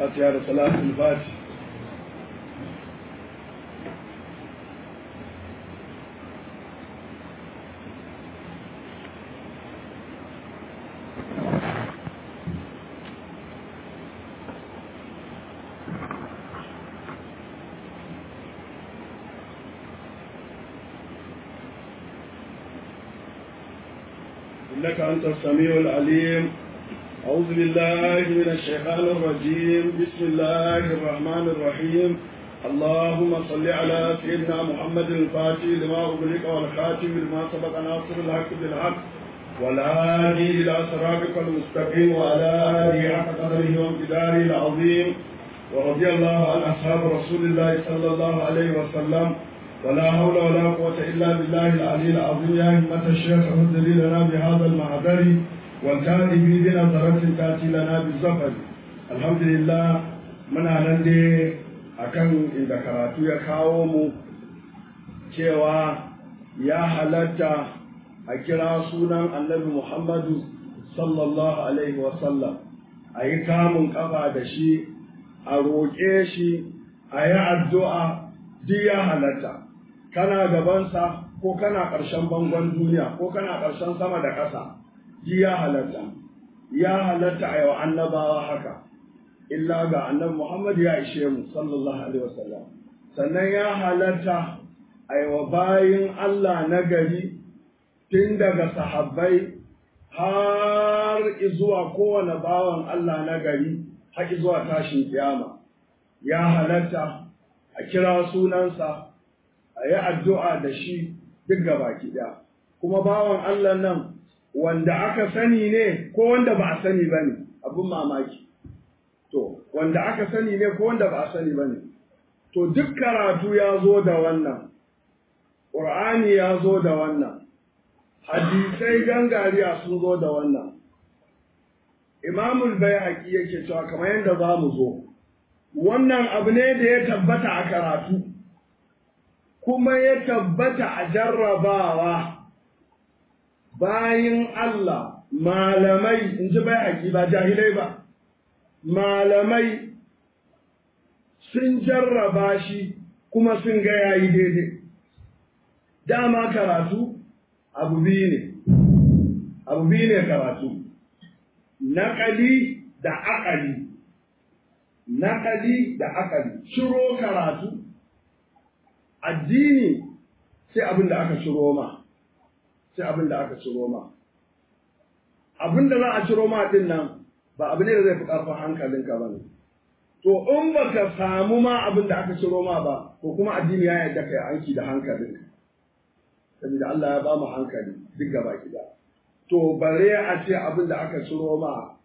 fatiha da salatul fati إنك أنت السميع العليم أعوذ بالله من الشيطان الرجيم بسم الله الرحمن الرحيم اللهم صل على سيدنا محمد الفاتح لما أغلق والخاتم لما سبق ناصر الحق بالحق والهادي إلى صراطك المستقيم وعلى آله حق قدره وامتداره العظيم ورضي الله عن أصحاب رسول الله صلى الله عليه وسلم ولا حول ولا قوة إلا بالله العلي العظيم يا همة الشيخ اهدري لنا بهذا المعذر والتالي بي بنظرة تأتي لنا بالزفر الحمد لله من أهلندي akan inda karatu ya kawo mu cewa ya halatta a kira sunan annabi Muhammadu sallallahu alaihi wasallam a yi kamun kafa da shi a roƙe shi a yi addu'a duk ya halatta kana gabansa ko kana ƙarshen bangon duniya ko kana ƙarshen sama da ƙasa ji ya halatta ya halatta a yau annabawa haka illa ga annabi Muhammad ya ishe mu sallallahu alaihi wasallam sannan ya halatta a yau bayin Allah na gari tun daga sahabbai har zuwa kowane bawan Allah na gari har zuwa tashin kiyama ya halatta a kira sunansa a yi addu'a da shi duk gabaki ɗaya. Kuma bawan Allah nan wanda aka sani ne ko wanda ba a sani ba ne, abin mamaki. To, wanda aka sani ne ko wanda ba a sani ba ne. To, duk karatu ya zo da wannan, ƙur'ani ya zo da wannan, hadisai gangariya sun zo da wannan. Imamul bai haƙi yake cewa kamar yadda za mu zo, wannan abu ne da ya tabbata a karatu. kuma ya tabbata a jarrabawa bayin Allah malamai in ji bai haƙi ba jahilai ba malamai sun jarraba shi kuma sun ga yayi daidai dama karatu abu biyu ne abu biyu ne karatu naƙali da aƙali naƙali da aƙali shiro karatu addini sai abin da aka ciro ma sai abin da aka ciro ma abin da za a ciro ma din nan ba abu ne da zai fi ƙarfin hankalinka ba ne to in ba ka samu ma abin da aka ciro ma ba ko kuma addini ya yarda kai aiki da hankalinka saboda Allah ya ba mu hankali duk gaba gida to bare a ce abin da aka ciro ma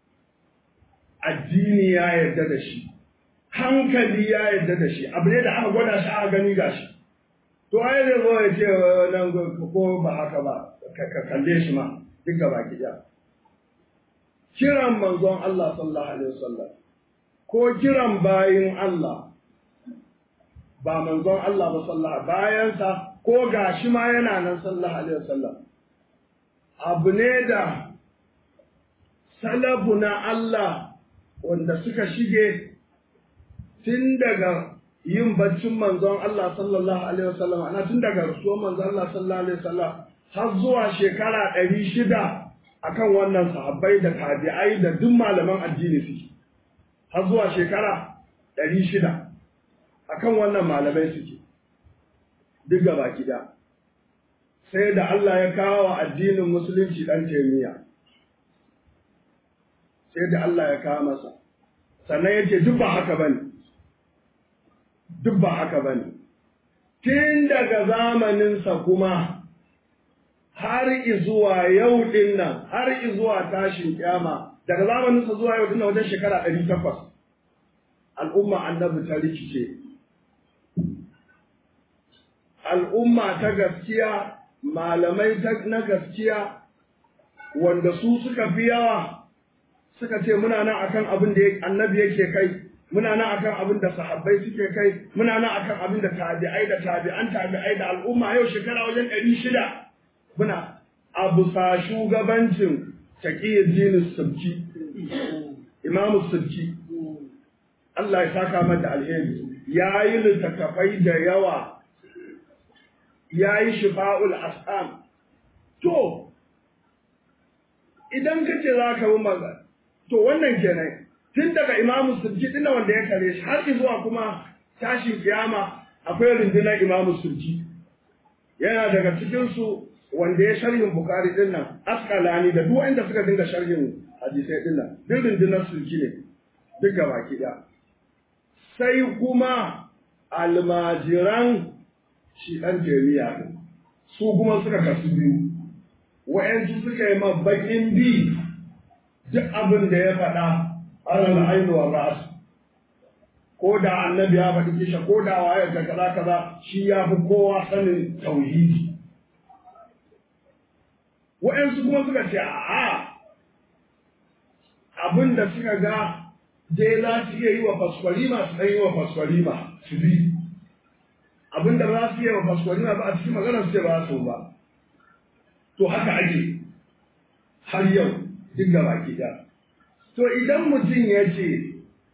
addini ya yarda da shi hankali ya yarda da shi abu ne da aka gwada shi aka gani ga shi to ai zai zo ya ce nan ko ba haka ba ka kalle shi ma duk gaba ɗaya kiran manzon Allah sallallahu alaihi wasallam ko kiran bayin Allah ba manzon Allah ba sallallahu bayansa ko gashi ma yana nan sallallahu alaihi wasallam abu ne da salafu na Allah wanda suka shige tun daga yin baccin manzon Allah sallallahu alaihi wasallam ana tun daga rasuwar manzon Allah sallallahu alaihi wasallam har zuwa shekara ɗari shida akan wannan sahabbai da tabi'ai da duk malaman addini suke har zuwa shekara ɗari shida akan wannan malamai suke duk gaba gida sai da Allah ya kawo wa addinin musulunci ɗan taimiyya sai da Allah ya kawo masa sannan ya ce duk ba haka bane duk ba haka ba ne. Tun daga zamaninsa kuma har izuwa yau ɗin nan, har izuwa tashin kyama, daga zamaninsa zuwa yau ɗin nan wajen shekara ɗari takwas, al'umma annabi ta rikice. Al'umma ta gaskiya, malamai na gaskiya, wanda su suka fi yawa, suka ce muna nan akan abin da annabi yake kai. muna nan akan abin da sahabbai suke kai muna nan akan abin da tabi'ai da tabi'an tabi'ai da al'umma yau shekara wajen ɗari shida muna abu sa shugabancin taqiyyuddin subki imamu subki Allah ya saka mata alheri ya yi littattafai da yawa ya yi shifa'ul as'am to idan ka ce za ka yi magana to wannan kenan tun daga imamu sulki din wanda ya kare shi har zuwa kuma tashin kiyama akwai rundunar imamu sulki yana daga cikinsu wanda ya sharhin bukari din nan askalani da duk wanda suka dinga sharhin hadisai din nan duk rundunar sulki ne duk gaba ki sai kuma almajiran shi ɗan jami'a ɗin su kuma suka kasu biyu wa'yansu suka yi bakin bi duk abin da ya faɗa alal ainu wa ra'as ko da annabi ya faɗi kisha ko da waye ka kaza kaza shi ya fi kowa sanin tauhidi wa'yansu kuma suka ce a'a abin da suka ga dai za su iya yi wa faskwalima su ɗan yi wa faskwalima su bi abin da za su iya wa faskwalima ba a cikin magana su ce ba su ba to haka ake har yau duk da baki da to idan mutum ya ce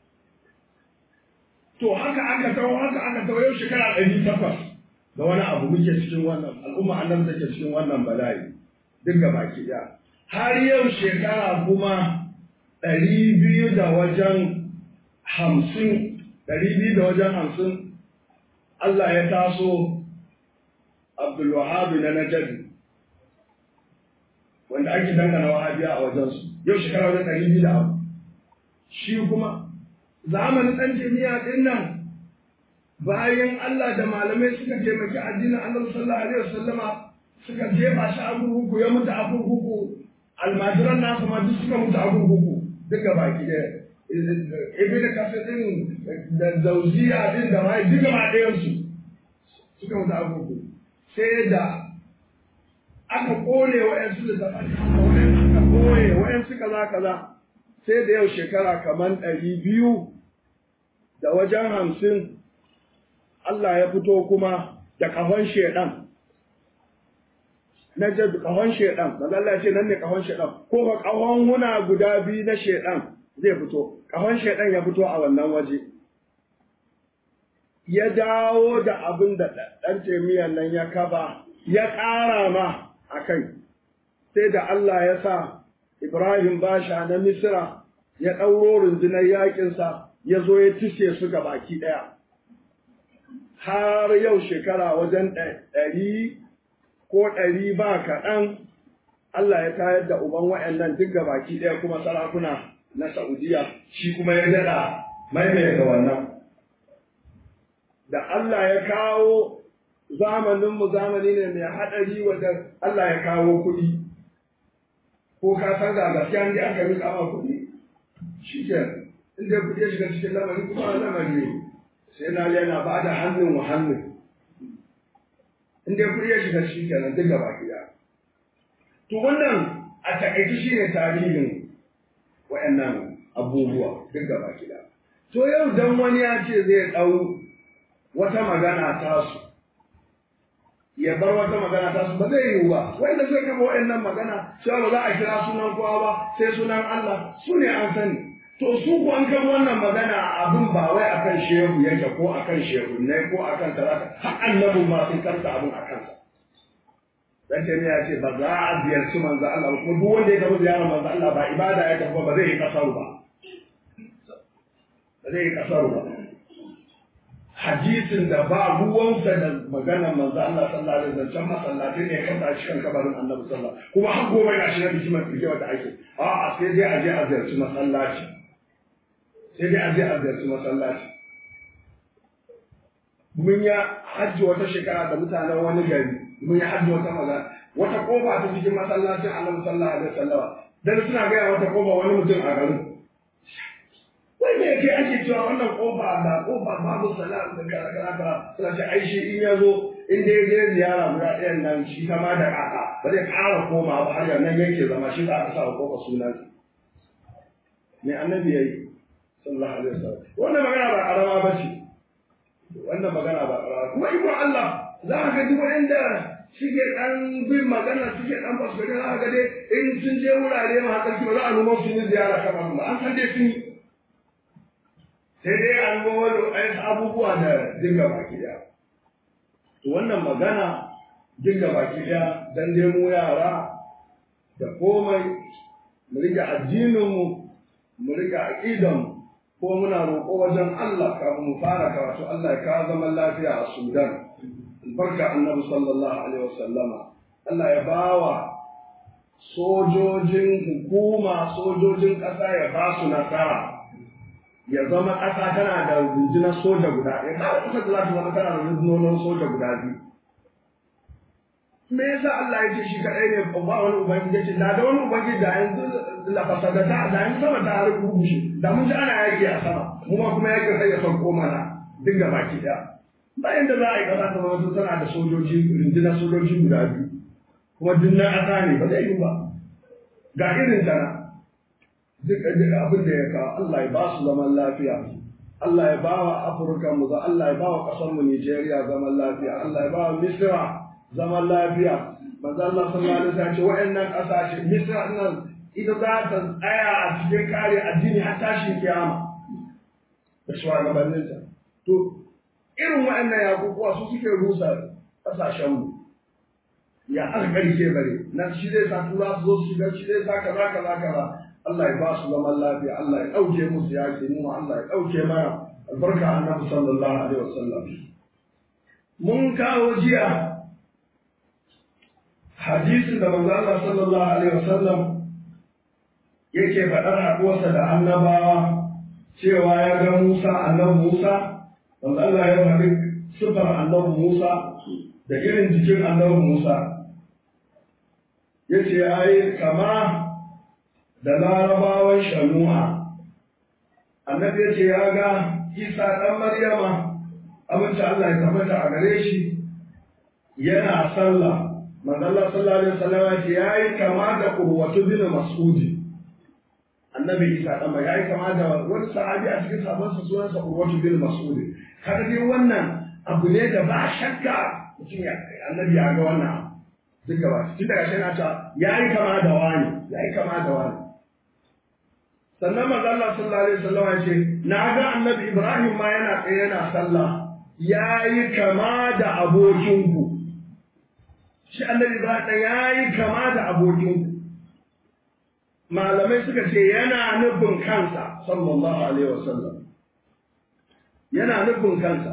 to haka aka tawo haka aka tawo yau shekara ɗari takwas da wani abu muke cikin wannan al'umma annabi take cikin wannan bala'i duk da baki da har yau shekara kuma ɗari biyu da wajen hamsin ɗari biyu da wajen hamsin Allah ya taso Abdulwahabi na Najadi wanda ake dangana wahabiya a wajensu yau shekara wajen ɗari biyu da abu shi kuma zamanin ɗan jami'a ɗin nan bayan Allah da malamai suka taimaki addinin annabi sallallahu alaihi wasallama suka jefa shi a kurkuku ya mutu a kurkuku almajiran nasu ma duk suka mutu a kurkuku duka baki da ibi da kasa din da zauziya din da mai duka ma ɗayansu suka mutu a kurkuku sai da aka kone wa'yansu da zaɓar wa'yansu aka koye wa'yansu kaza kaza sai da yau shekara kamar ɗari biyu da wajen hamsin Allah ya fito kuma da ƙahon sheɗan na jad ƙahon sheɗan da Allah ce nan ne ƙahon sheɗan ko ka ƙahon huna guda biyu na sheɗan zai fito ƙahon sheɗan ya fito a wannan waje ya dawo da abin da ɗan temiyan nan ya kaba ya ƙara ma a kai sai da Allah ya sa Ibrahim Basha na Misra ya ɗauro rundunar yaƙinsa ya zo ya tishe su ga baki ɗaya. Har yau shekara wajen ɗari ko ɗari ba kaɗan Allah ya tayar da uban wa'yannan duk ga baki ɗaya kuma sarakuna na Saudiya shi kuma ya daɗa maimaita wannan. Da Allah ya kawo zamaninmu zamani ne mai haɗari wanda Allah ya kawo kuɗi. Ko ka san da gaskiya ne aka yi kama kuɗi? Shi ke inda kuɗi ya shiga cikin lamari kuma lamari ne. Sai na yana ba da hannun wa hannun. Inda kuɗi ya shiga shi kenan duk gaba gida. To wannan a taƙaice shi ne tarihin wa'annan abubuwa duk gaba gida. To yau dan wani ya ce zai ɗau wata magana tasu ya bar wata magana tasu ba zai yiwu ba wanda zai kama wa'annan magana cewa ba za a kira sunan kowa ba sai sunan Allah su ne an sani to su ko an kama wannan magana abin ba wai akan shehu yake ko akan shehu ne ko akan talata har annabin ma sun karta abin a kansa dan ce ya ce ba za a ziyarci manzo Allah kuma duk wanda ya tafi ziyarar manzo Allah ba ibada ya tafi ba zai yi kasaru ba ba zai yi kasaru ba hadisin da ba ruwansa da maganar manzo Allah sallallahu alaihi wasallam masallaci ne kan ta cikin kabarin Annabi sallallahu kuma har gobe na shi na bikimar bike wata ake a a sai dai a je a ziyarci masallaci sai dai a je a ziyarci masallaci mun ya hajji wata shekara da mutanen wani gari mun ya hajji wata magana wata kofa ta cikin masallacin Annabi sallallahu alaihi wasallam dan suna ga wata kofa wani mutum a garin wai me yake ake cewa wannan kofa da kofa babu salam da kaza kaza kaza suna ce ai shi in ya zo in dai je ziyara guda ɗayan nan shi kama da kaka ba zai ƙara koma ba har yanzu yake zama shi za a sa wa kofa sunan me annabi yayi sallallahu alaihi wasallam wannan magana ba karama ba ce wannan magana ba karama kuma iko Allah za ka ga wanda suke ɗan bin magana suke ɗan basu gani za ka ga dai in sun je wurare ma hakan ba za a nuna su yi ziyara kamar ba an san dai sun yi sai dai an ga wani abubuwa da dinga baki ɗaya to wannan magana dinga baki ɗaya dan dai mu yara da komai mu rike addininmu mu rike aqidanmu ko muna roƙo wajen Allah kafin mu fara karatu Allah ya kawo zaman lafiya a Sudan albarka annabi sallallahu alaihi wasallama Allah ya bawa sojojin hukuma sojojin ƙasa ya ba su nasara ya zama ƙasa tana da rundunar soja guda ɗaya ba ƙasar da za ta zama tana da rundunonin soja guda biyu me yasa Allah ya ce shi kaɗai ne ba wani ubangiji ya ce da da wani ubangiji da yanzu lafasadata da yanzu sama ta har rushe da mun ji ana yaƙi a sama mu ma kuma yaƙi sai ya sauko mana dinga baki ɗaya bayan da za a yi ƙasa ta zama tana da sojoji rundunar sojoji guda biyu kuma dinnan ƙasa ne ba zai yi ba ga irin tana duk abin da ya kawo Allah ya ba su zaman lafiya Allah ya ba wa Afirka mu za Allah ya ba wa ƙasar mu Nijeriya zaman lafiya Allah ya ba wa Misra zaman lafiya manzo Allah sallallahu alaihi wasallam ce wa'annan ƙasashe Misra nan ita za ta tsaya a cikin kare addini har tashin kiyama da shugabanninta to irin wa'annan yakukuwa su suke rusa ƙasashen mu ya aka ƙarshe bare nan shi zai sa tura su zo su shiga shi zai sa kaza kaza kaza Allah ya ba su zaman lafiya Allah ya ɗauke musu yaƙi mu Allah ya ɗauke mana albarka annabi sallallahu alaihi wasallam mun kawo jiya hadisin da manzo Allah sallallahu alaihi wasallam yake faɗar haɗuwarsa da annabawa cewa ya ga Musa annabi Musa manzo Allah ya faɗi sifar annabi Musa da irin jikin annabi Musa yace ai kama da larabawan shanu'a annabi ya ce ya ga isa ɗan maryama abinci Allah ya tabbata a gare shi yana sallah manzala sallallahu alaihi wasallam ya ce yayi kama da urwatu bin mas'udi annabi isa ɗan ya yi kama da wani sahabi a cikin sahabbansa sunansa urwatu bin mas'udi kaga dai wannan abu ne da ba shakka mutum ya annabi ya ga wannan duk gaba tun daga shi na ta yayi kama da wani yayi kama da wani sannan manzo Allah sallallahu alaihi wasallam ya ce na ga annabi Ibrahim ma yana tsaye yana sallah yayi kama da abokinku shi annabi Ibrahim yayi kama da abokinku malamai suka ce yana nufin kansa sallallahu alaihi wasallam yana nufin kansa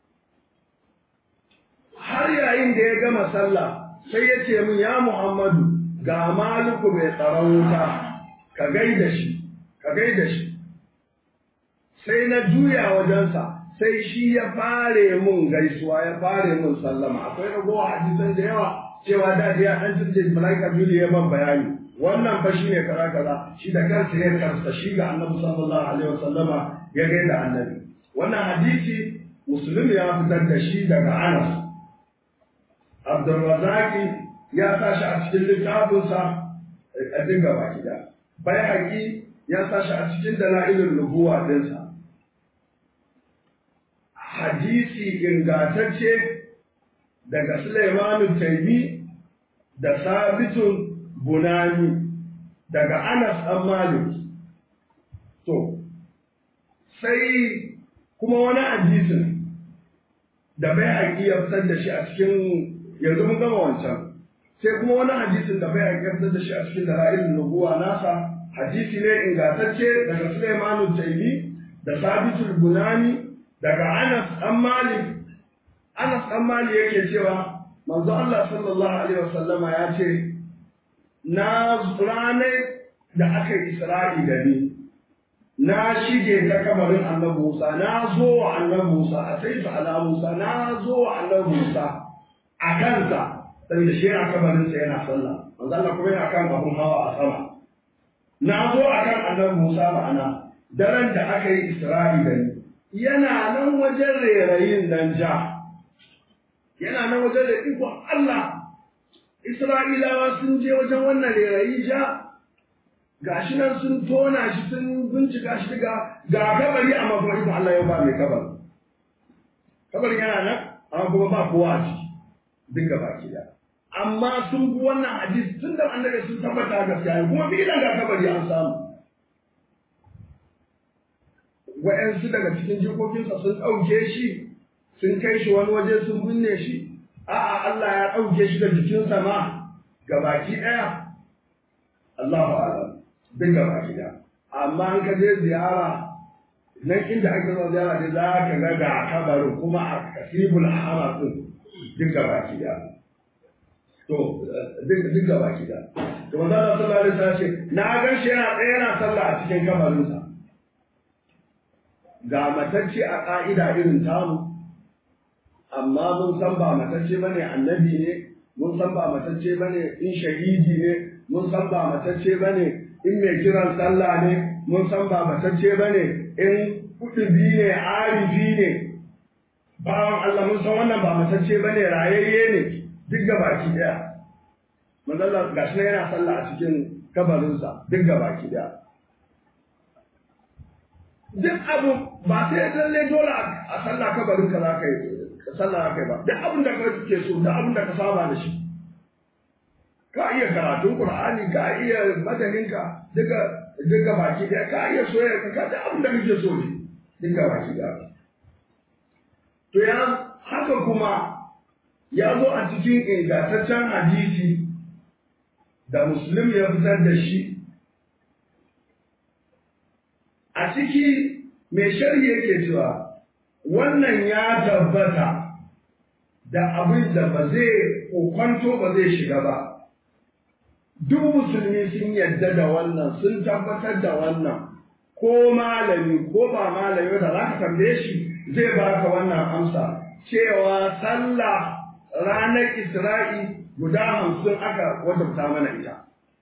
har yayin da ya gama sallah sai ya ce min ya Muhammadu ga maliku mai tsaron wuta ka gaida shi ka gaida shi sai na juya wajensa sai shi ya fare mun gaisuwa ya fare mun sallama akwai ragowa hadisan da yawa cewa da ya dan tunje malaika juli ya ban bayani wannan fa shine kaza kaza shi da kansa ya karsa shi ga annabi sallallahu alaihi wasallama ya gaida annabi wannan hadisi muslim ya fitar da shi daga Anas Abdurrazaki ya sa shi a cikin littafinsa a dinga baki da bai haƙi ya sa shi a cikin dala'ilin nubuwa ɗinsa. Hadisi ingatacce daga Sulaimanu Taimi da Sabitun Bunani daga Anas ɗan Malik. To, sai kuma wani hadisin da bai haƙi ya fitar da shi a cikin yanzu mun gama wancan. Sai kuma wani hadisin da bai haƙi ya fitar da shi a cikin dala'ilin nubuwa nasa hadisi ne ingantacce daga Sulaimanu Taimi da Sabitul Bunani daga Anas ɗan Malik Anas ɗan Malik yake cewa manzo Allah sallallahu alaihi wasallama ya ce na ranar da aka yi Isra'i da ni na shige ta kamarin annabi Musa na zo wa annabi Musa a sai ala Musa na zo wa annabi Musa a kansa saboda shi a kamarinsa yana sallah manzo Allah kuma yana kan abun hawa a sama na zo a kan annabi Musa ma'ana daren da aka yi Isra'i da ni yana nan wajen rairayin nan ja yana nan wajen da ikon Allah Isra'ilawa sun je wajen wannan rairayi ja gashi nan sun tona shi sun bincika shi ga ga kabari amma kuma ikon Allah ya ba mai kabar kabarin yana nan amma kuma ba kowa a ciki dinga baki da amma sun bi wannan hadisi tun da annabi sun tabbata gaskiya kuma filan ga kabari an samu wa'yansu daga cikin jikokinsa sun ɗauke shi sun kai shi wani waje sun binne shi a'a Allah ya ɗauke shi da jikinsa ma ga baki ɗaya Allahu a'lam duk ga baki ɗaya amma an ka je ziyara nan inda ake zuwa ziyara ne za ka ga ga kabarin kuma a kasibul ahmar din duk ga baki ɗaya to duk ga baki ɗaya to manzo Allah sallallahu alaihi wasallam ce na gan shi yana tsaye yana sallah a cikin kabarinsa ga matacce a ƙa'ida irin tamu amma mun san ba matacce ba ne annabi ne mun san ba matacce ba ne in shahidi ne mun san ba matacce ba ne in mai kiran sallah ne mun san ba matacce ba ne in kudubi ne arifi ne bawan Allah mun san wannan ba matacce ba ne rayayye ne duk ga baki daya manzalla gashi na yana sallah a cikin kabarinsa duk ga baki daya duk abu ba sai lalle dole a sallah kabarin ka za ka yi ka sallah ka yi ba duk abin da kake so duk abin da ka saba da shi ka iya karatun qur'ani ka iya madanin ka duka duka baki da ka iya soyayya ka duk abin da kake so ne duka baki da to ya haka kuma ya zo a cikin ingantaccen hadisi da muslim ya fitar da shi a ciki mai shari yake cewa wannan ya tabbata da abin da ba zai kokwanto ba zai shiga ba duk musulmi sun yadda da wannan sun tabbatar da wannan ko malami ko ba malami da za ka tambaye shi zai baka wannan amsa cewa sallah ranar isra'i guda hamsin aka wajabta mana ita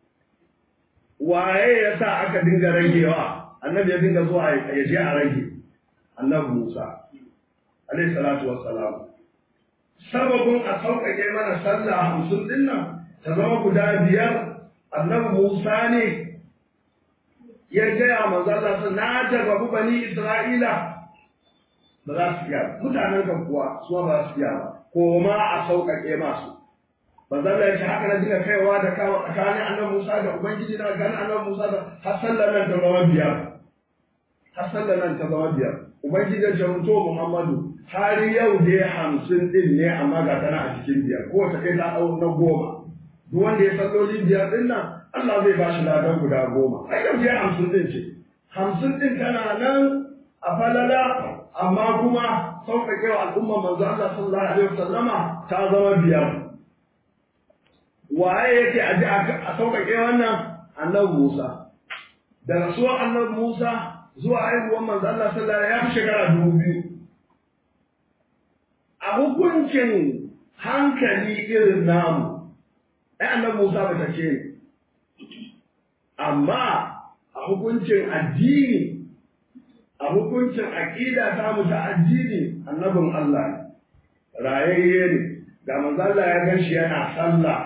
waye ya sa aka dinga ragewa annabi ya dinga zuwa ya je a rage annabi Musa alayhi salatu wassalam sababin a sauƙaƙe mana sallah hamsin din nan ta zama guda biyar annabi Musa ne ya gaya manzo Allah sun na jarrabu bani Isra'ila ba za su iya mutanen kan kuwa su ba za su iya ba ko ma a sauƙaƙe masu manzo Allah ya ce haka na dinga kaiwa da kawo tsakanin annabi Musa da ubangiji na ganin annabi Musa da har sallar nan ta zama biyar har sallar nan ta zama biyar ubangiji ya jaruto Muhammadu har yau dai hamsin din ne amma ga tana a cikin biyar ko ta kai ta ɗau na goma duk wanda ya salloli biyar din nan Allah zai ba shi ladan guda goma ai yau dai hamsin din ce hamsin din tana nan a falala amma kuma sauƙaƙe wa al'umma manzo Allah sallallahu alaihi wasallama ta zama biyar waye yake aji a sauƙaƙe wannan annabi Musa da rasuwar annabi Musa zuwa haihuwar manzo Allah sallallahu alaihi ya fi shekara dubu biyu a hukuncin hankali irin namu ai annabi Musa ba take ne amma a hukuncin addini a hukuncin aqida ta mu ta addini annabin Allah ne rayayye ne da manzo Allah ya gan shi yana sallah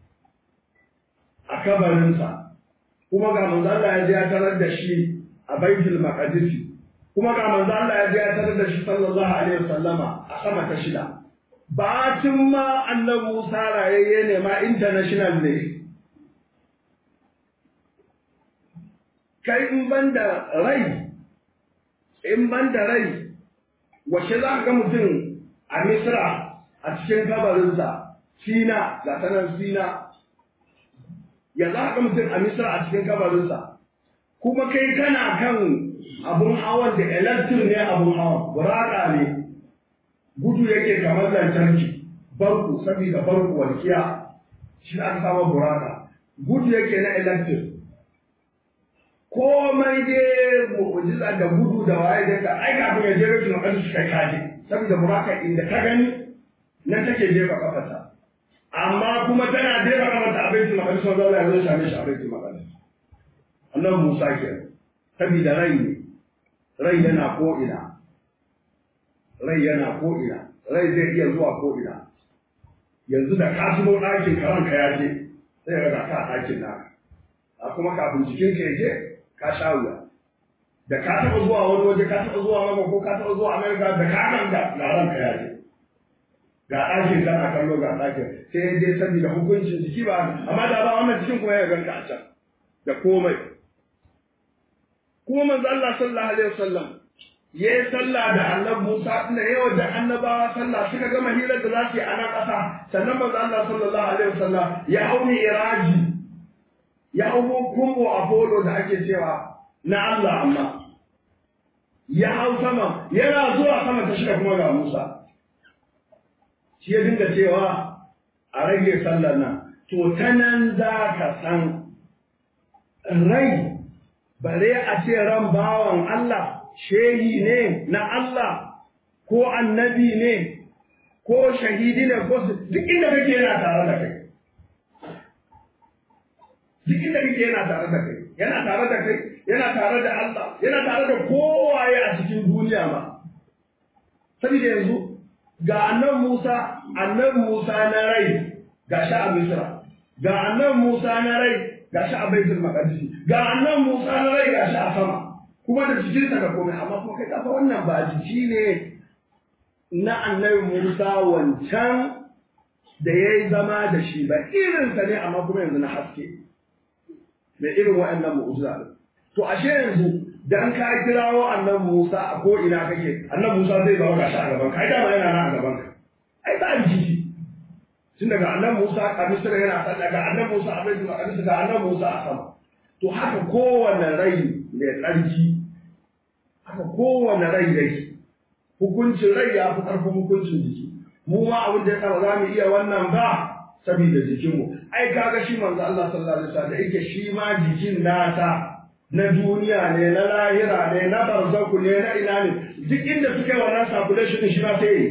a kabarinsa kuma ga manzo Allah ya je ya tarar da shi a baitul maqdis kuma ga manzo Allah ya je ya tarar da shi sallallahu alaihi wasallama a sama ta shida batun ma annabi Musa rayayye ne ma international ne kai in banda rai in banda rai wace za ka ga mutum a Misra a cikin kabarinsa Sina ga tanan Sina ya za ka mutum a Misra a cikin kabarinsa kuma kai kana kan abun hawan da electric ne abun hawan buraka ne gudu yake kamar lantarki barku saboda barku walkiya shi aka sama buraka gudu yake na electric komai dai mu'jiza da gudu da waye da ka ai kafin ya je rikin makadis kai kaje saboda buraka inda ka gani na take jefa kafarta amma kuma tana jefa kafarta a baitul maqdis wanda Allah ya zo same shi a baitul maqdis annabi Musa ke saboda rai ne rai yana ko ina rai yana ko ina rai zai iya zuwa ko ina yanzu da ka shigo ɗakin karanka ya je sai ga ka ɗakin naka a kuma kafin jikin ka je ka sha wuya da ka taɓa zuwa wani waje ka taɓa zuwa mama ko ka taɓa zuwa amerika da ka kan ga ga ranka ya je ga ɗakin kana kallo ga ɗakin sai dai saboda hukuncin jiki ba amma da ba wannan jikin kuma ya ganka a can da komai kuma manzo Allah sallallahu alaihi wasallam ya yi sallah da annabi Musa da yawa da annabawa sallah suka gama hirar da za su yi a nan ƙasa sannan manzo Allah sallallahu alaihi wasallam ya hau iraji ya hau kumbo Apollo da ake cewa na Allah amma ya hau sama yana zuwa sama ta shiga kuma ga Musa shi ya dinga cewa a rage sallar nan to ta nan za ka san rai bare a ce ran bawan Allah shehi ne na Allah ko annabi ne ko shahidi ne ko duk inda kake yana tare da kai duk inda kake yana tare da kai yana tare da kai yana tare da Allah yana tare da kowaye a cikin duniya ma saboda yanzu ga annan Musa annan Musa na rai ga shi a Misra ga annan Musa na rai ga shi a Baitul Maqdis ga annan Musa na rai ga shi a sama kuma da jikinsa da komai amma kuma kai kafa wannan ba jiki ne na annabi Musa wancan da ya yi zama da shi ba irinsa ne amma kuma yanzu na haske mai irin waɗannan mu'ujiza ne to ashe yanzu dan ka kirawo annabi Musa a ko ina kake annabi Musa zai zama gashi a gaban ka ai dama yana nan a gaban ka ai ba jiki tun daga annabi Musa a Misra yana san daga annabi Musa a Baitul Maqdis ga annabi Musa a sama to haka kowanne rai mai tsarki haka kowane rai dai hukuncin rai ya fi ƙarfin hukuncin jiki mu ma abin da ya sa ba za mu iya wannan ba saboda jikinmu ai kaga shi manzo Allah sallallahu alaihi wasallam da yake shi ma jikin nasa na duniya ne na lahira ne na barzaku ne na ina ne duk inda suka yi wannan circulation shi ma sai yi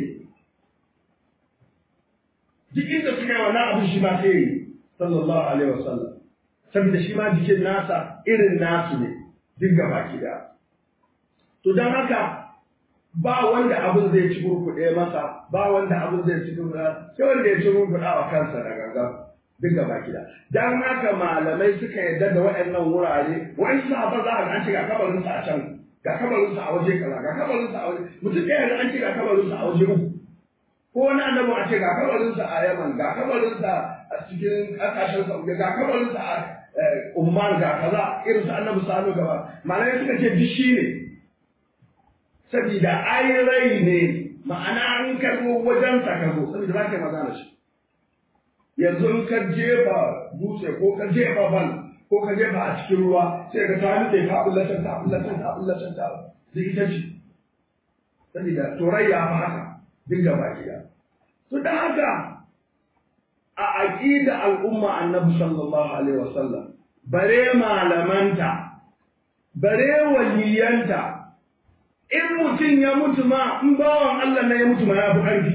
duk inda suka yi wannan abin shi ma sai yi sallallahu alaihi wasallam saboda shi ma jikin nasa irin nasu ne duk gaba ki da To don haka ba wanda abin zai ci kurkuɗe masa, ba wanda abin zai ci kurkuɗe, sai wanda ya ci kurkuɗa wa kansa da ganga duk gaba gida. Don haka malamai suka yarda da waɗannan wurare, wani sahabar za a ga an ce ga kabarinsa a can, ga kabarinsa a waje kaza, ga kabarinsa a waje, mutum ɗaya da an ce ga kabarinsa a waje uku. Ko wani annabi a ce ga kabarinsa a Yaman, ga kabarinsa a cikin ƙasashen Saudi, ga kabarinsa a Umman ga kaza, irin su annabi Salo gaba. Malamai suka ce duk shi ne, saboda ai rai ne ma'ana an karbo wajensa ka zo saboda za ka yi magana shi yanzu in ka jefa dutse ko ka jefa bal ko ka jefa a cikin ruwa sai ka ta nutse ka bullacin ta bullacin ta bullacin ta da ita ce saboda to rai ya fi haka duk da baki da to dan haka a aqida al'umma annabi sallallahu alaihi wasallam bare malamanta bare waliyanta in mutum ya mutu ma in bawan Allah na ya mutu ma ya fi ƙarfi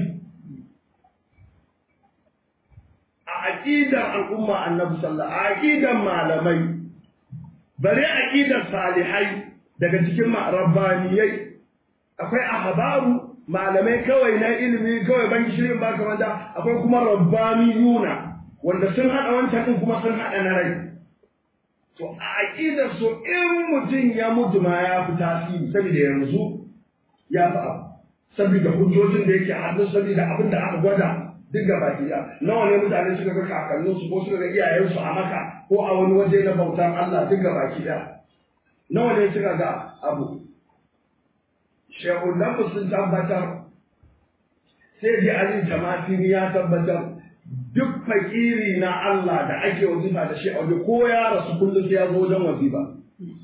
a aƙidar al'umma annabi sallallahu a aƙidar malamai bare aƙidar salihai daga cikin rabbaniyai akwai ahbaru malamai kawai na ilimi kawai ban shirin ba kamar da akwai kuma rabbaniyuna wanda sun haɗa wancan din kuma sun haɗa na rai To a aƙidar so in mutum ya mutu ma ya fi tasiri saboda yanzu ya fi abu. Saboda hujjojin da yake hannu saboda abin da aka gwada duk gaba ɗaya. Nawa ne mutane suka ga kakanninsu ko suka ga iyayensu a maka ko a wani waje na bautan Allah duk gaba ɗaya. Nawa ne suka ga abu. Shehunanmu sun tabbatar sai ji Ali Tamatini ya tabbatar duk fakiri na Allah da ake wazifa da shi a waje ko ya rasu kullum sai ya zo wajen wazifa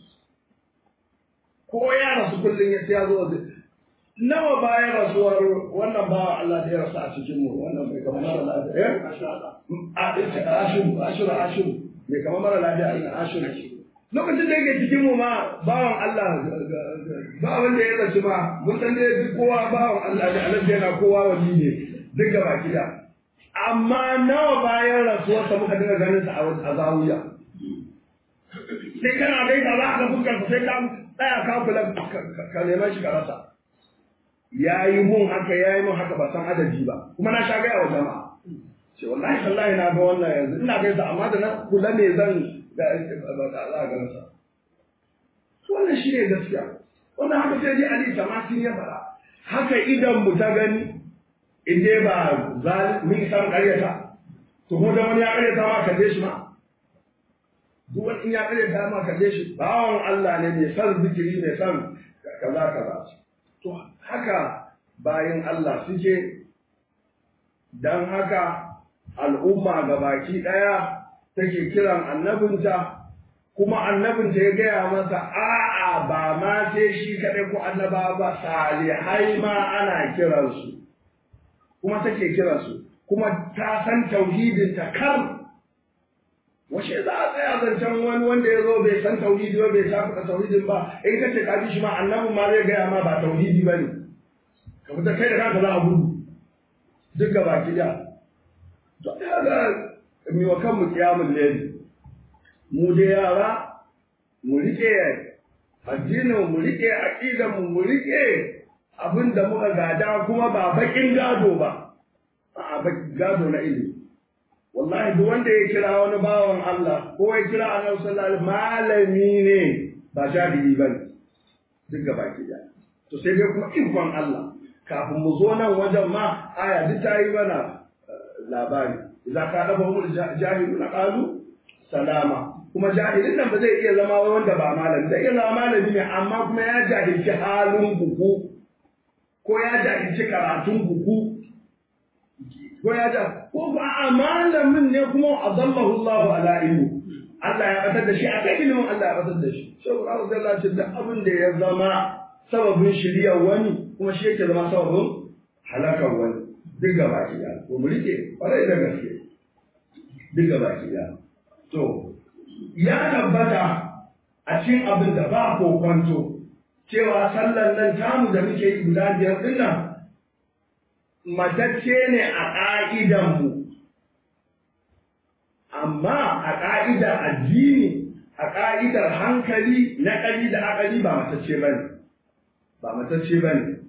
ko ya rasu kullum sai ya zo wazifa nawa bayan rasuwar wannan ba Allah da ya rasu a cikin mu wannan bai kama mara lafiya eh a ashiru ashiru ashiru bai kama mara lafiya a ashiru lokacin da yake cikin mu ma bawan Allah ba wanda ya rasu ma mun san dai duk kowa bawan Allah da Allah yana kowa wali ne duk gaba gida amma nawa bayan rasuwarsa muka dinga ganin sa a zawiya sai kana dai da za ka fuskar sai ka tsaya ka kula ka neman shi ka rasa yayi mun haka yayi mun haka ba san adadi ba kuma na sha gaya wa jama'a ce wallahi wallahi na ga wannan yanzu ina gaisa amma da na kula ne zan da za ga rasa wannan shi ne gaskiya wannan haka sai dai Ali Tamasin ya fara haka idan mu ta gani in dai ba min san karyata to ko da wani ya karyata ma kalle shi ma duk wani in ya karyata ma kalle shi bawon Allah ne mai san zikiri mai san kaza kaza to haka bayan Allah suke don haka al'umma ga baki ɗaya take kiran annabinta kuma annabinta ya gaya masa a'a ba ma sai shi kaɗai ko annaba ba salihai ma ana kiransu kuma take kiransu kuma ta san tauhidinta kar washe za a tsaya zancen wani wanda ya zo bai san tauhidi ba bai shafa tauhidin ba in ka ce ka bi shi ma annabin ma zai gaya ma ba tauhidi ba ne ka fita kai da kanka za a gudu duk gaba ki da to ga mi wa kanmu kiyamun leli mu da yara mu rike addinin mu rike aqidan mu mu rike abin da muka gada kuma ba bakin gado ba a gado na ilimi wallahi duk wanda ya kira wani bawan Allah ko ya kira annabi sallallahu alaihi malami ne ba jahili bane duk gaba ki da to sai dai kuma ikon Allah kafin mu zo nan wajen ma aya duk ta yi mana labari idza ka daba mu jahiluna qalu salama kuma jahilin nan ba zai iya zama wanda ba malami zai iya zama malami ne amma kuma ya jahilci halin buku ko ya jahilci karatun buku ko ya ja ko ba a malamin ne kuma adallahu Allah ala ilmu Allah ya batar da shi a kai ilimin Allah ya batar da shi sai Allah zai ce da abin da ya zama sababin shiriyar wani kuma shi yake zama sababin halakar wani duk gaba ki da ko mu rike kwarai da gaske duk gaba ki da to ya tabbata a cikin abin da ba ko kwanto cewa sallan nan tamu da muke yi guda biyar din nan matacce ne a ƙa'idanmu, amma a ƙa'idar addini, a ƙa'idar hankali na ƙari da akali ba matacce ba ne, ba matacce ba ne.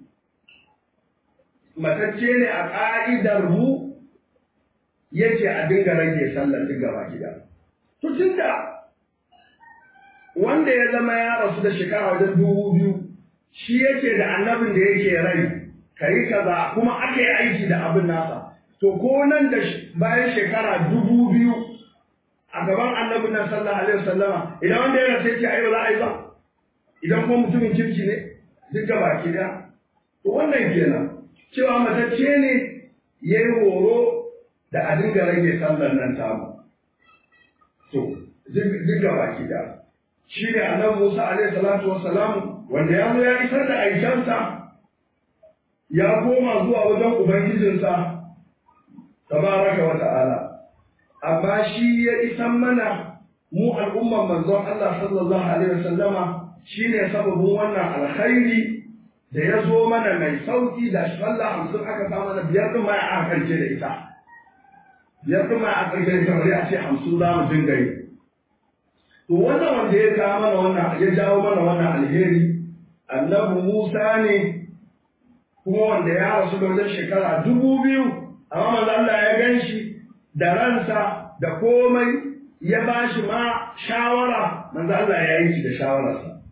Matacce ne a ƙa'idar mu yace a dinga rage sallar duk gaba gida. Tutun da wanda ya zama ya rasu da shekara wajen dubu biyu, shi yake da annabin da yake rai. ka yi kaza kuma aka yi aiki da abin nasa to ko nan da bayan shekara dubu biyu a gaban annabin nan sallallahu alaihi wasallama idan wanda ya rasu ce ai ba za a yi ba idan kuma mutumin kirki ne duk da baki da to wannan kenan cewa matacce ne ya yi horo da a dinga rage sallar nan tamu to duk da baki da shi ne annabi Musa alaihi salatu wassalam wanda ya zo ya isar da aikansa ya koma zuwa wajen Ubangijinsa, tabaraka wa ta'ala, amma shi ya isan mana mu al'umman manzon Allah sallallahu Alaihi wasallama shi ne sababin wannan alkhairi da ya zo mana mai sauki da sallah hamsin aka sa mana biyar ɗin ma a karshe da ita. Biyar ɗin ma a karshe da ita bari a ce hamsin za mu dinga yi. To wannan wanda ya kawo mana wannan ya jawo mana wannan alheri annabi Musa ne kuma wanda ya rasu da wajen shekara dubu biyu amma manzo Allah ya gan shi da ransa da komai ya ba shi ma shawara manzo Allah ya yi shi da shawararsa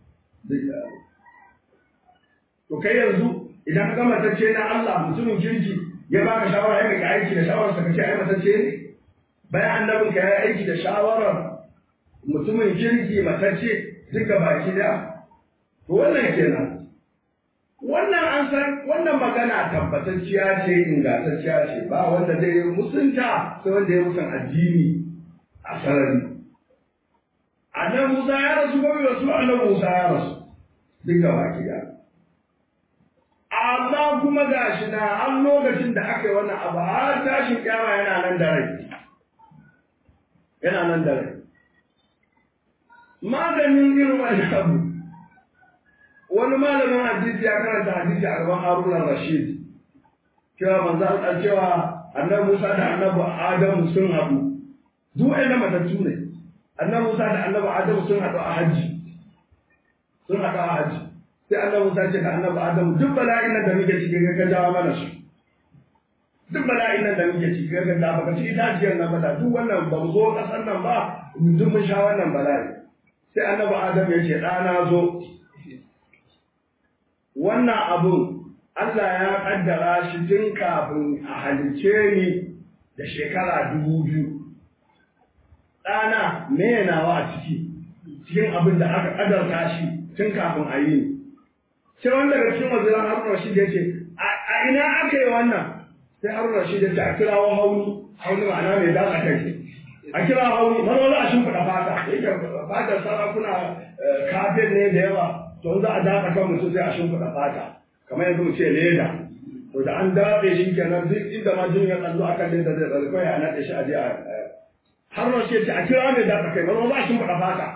to kai yanzu idan ka matacce na Allah mutumin kirki ya baka shawara ya ga aiki da shawararsa ka ce ai matacce ne bayan annabin ka ya aiki da shawarar mutumin kirki matacce duka baki da to wannan kenan wannan an san wannan magana tabbatacciya ce ingantacciya ce ba wanda zai yi musunta sai wanda ya musan addini a sarari annan Musa ya rasu ko bai rasu annan Musa ya rasu duk gaba gida amma kuma gashi na an lokacin da aka yi wannan abu har tashin kyama yana nan da rai yana nan da rai maganin irin wani abu wani malamin hadisi ya karanta hadisi a gaban Haruna Rashid cewa manzo Allah cewa annabi Musa da annabi Adamu sun haɗu duk ɗaya matattu ne annabi Musa da annabi Adamu sun haɗu a hajji sun haɗu a hajji sai annabi Musa ce da annabi Adamu duk bala'in nan da muke ciki ga ka jawo mana su duk bala'in nan da muke ciki ga da baka ci itaciyar nan ba da duk wannan ba mu zo ƙasar nan ba duk mun sha wannan bala'i sai annabi Adamu ya ce ɗana zo wannan abun Allah ya kaddara shi tun kafin a halice ni da shekara dubu biyu. Ɗana me nawa a ciki, cikin abin da aka ƙadarta shi tun kafin a yi sai wanda daga cikin waziran haruna rashid ya ce a ina aka yi wannan sai haruna rashid ya ce a kirawo hauni hauni ma'ana mai datsa kai a kira hauni mana za a shimfiɗa fata yake fatar sarakuna kafin ne da yawa to za a datsa kan mutum sai a shimfiɗa fata kamar yanzu mu ce leda to da an dafe shi kenan duk inda ma jin ya tsallo a kan leda zai tsallo kawai a naɗe shi a je a har na ce a kira mai datsa kai mana za a shimfiɗa fata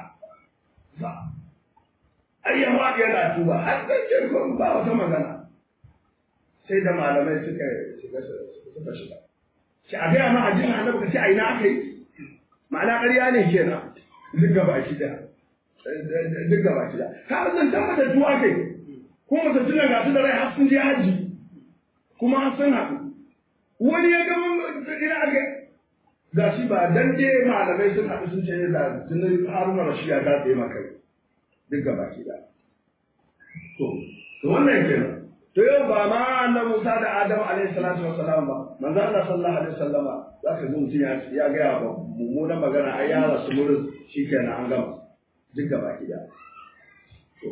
ai ya faɗi yana tuba har da ce ba wata magana sai da malamai suka shiga suka shiga ce a gaya ma a jin annabi ka ce a ina aka yi ma'ana ƙarya ne kenan duk gaba ki da duk gaba ki da ka san tabbata tuwa kai ko mutum ga su da rai har sun je haji kuma har sun haɗu wani ya ga ina aka ga shi ba dan je malamai sun haɗu sun ce da tunan haruna rashiya ta tsaye maka duk gaba ki da to to wannan kenan to yau ba ma annabi Musa da Adam alaihi salatu wassalam ba manzo Allah sallallahu alaihi wasallama zaka ji mutum ya ya ga ba mummunan magana ai ya rasu murin shikenan an gama duk gaba ki da to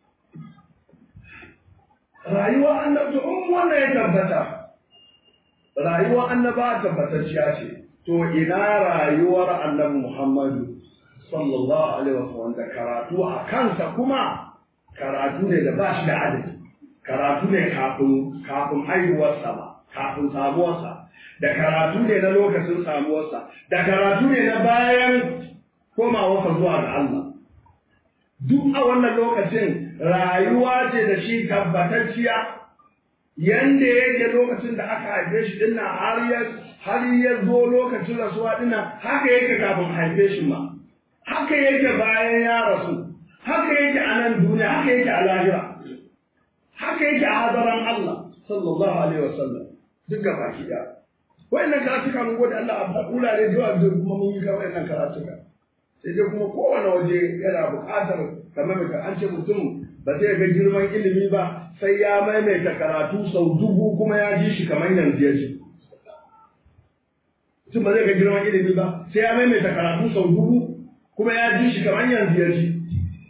rayuwa annabi to in wannan ya tabbata rayuwa annaba tabbatacciya ce to ina rayuwar annabi Muhammadu sallallahu alaihi wasallam da karatu a kansa kuma karatu ne da ba shi da adadi karatu ne kafin kafin haihuwarsa ba kafin samuwarsa da karatu ne na lokacin samuwarsa da karatu ne na bayan komawarsa zuwa ga Allah duk a wannan lokacin rayuwa ce da shi tabbatacciya yanda yake lokacin da aka haife shi dinnan har ya har ya zo lokacin rasuwa dinnan haka yake kafin haife shi ma haka yake bayan ya rasu haka yake a nan duniya haka yake a lahira haka yake a hadaran Allah sallallahu alaihi wasallam duk gaba ki da wayannan karatuka mun gode Allah a wurare da yawa da kuma mun yi ka wayannan karatuka sai dai kuma kowane waje yana buƙatar kamar ka an ce mutum ba zai ga girman ilimi ba sai ya maimaita karatu sau dubu kuma ya ji shi kamar yanzu ya ji mutum ba zai ga girman ilimi ba sai ya maimaita karatu sau dubu kuma ya ji shi kamar yanzu ya ji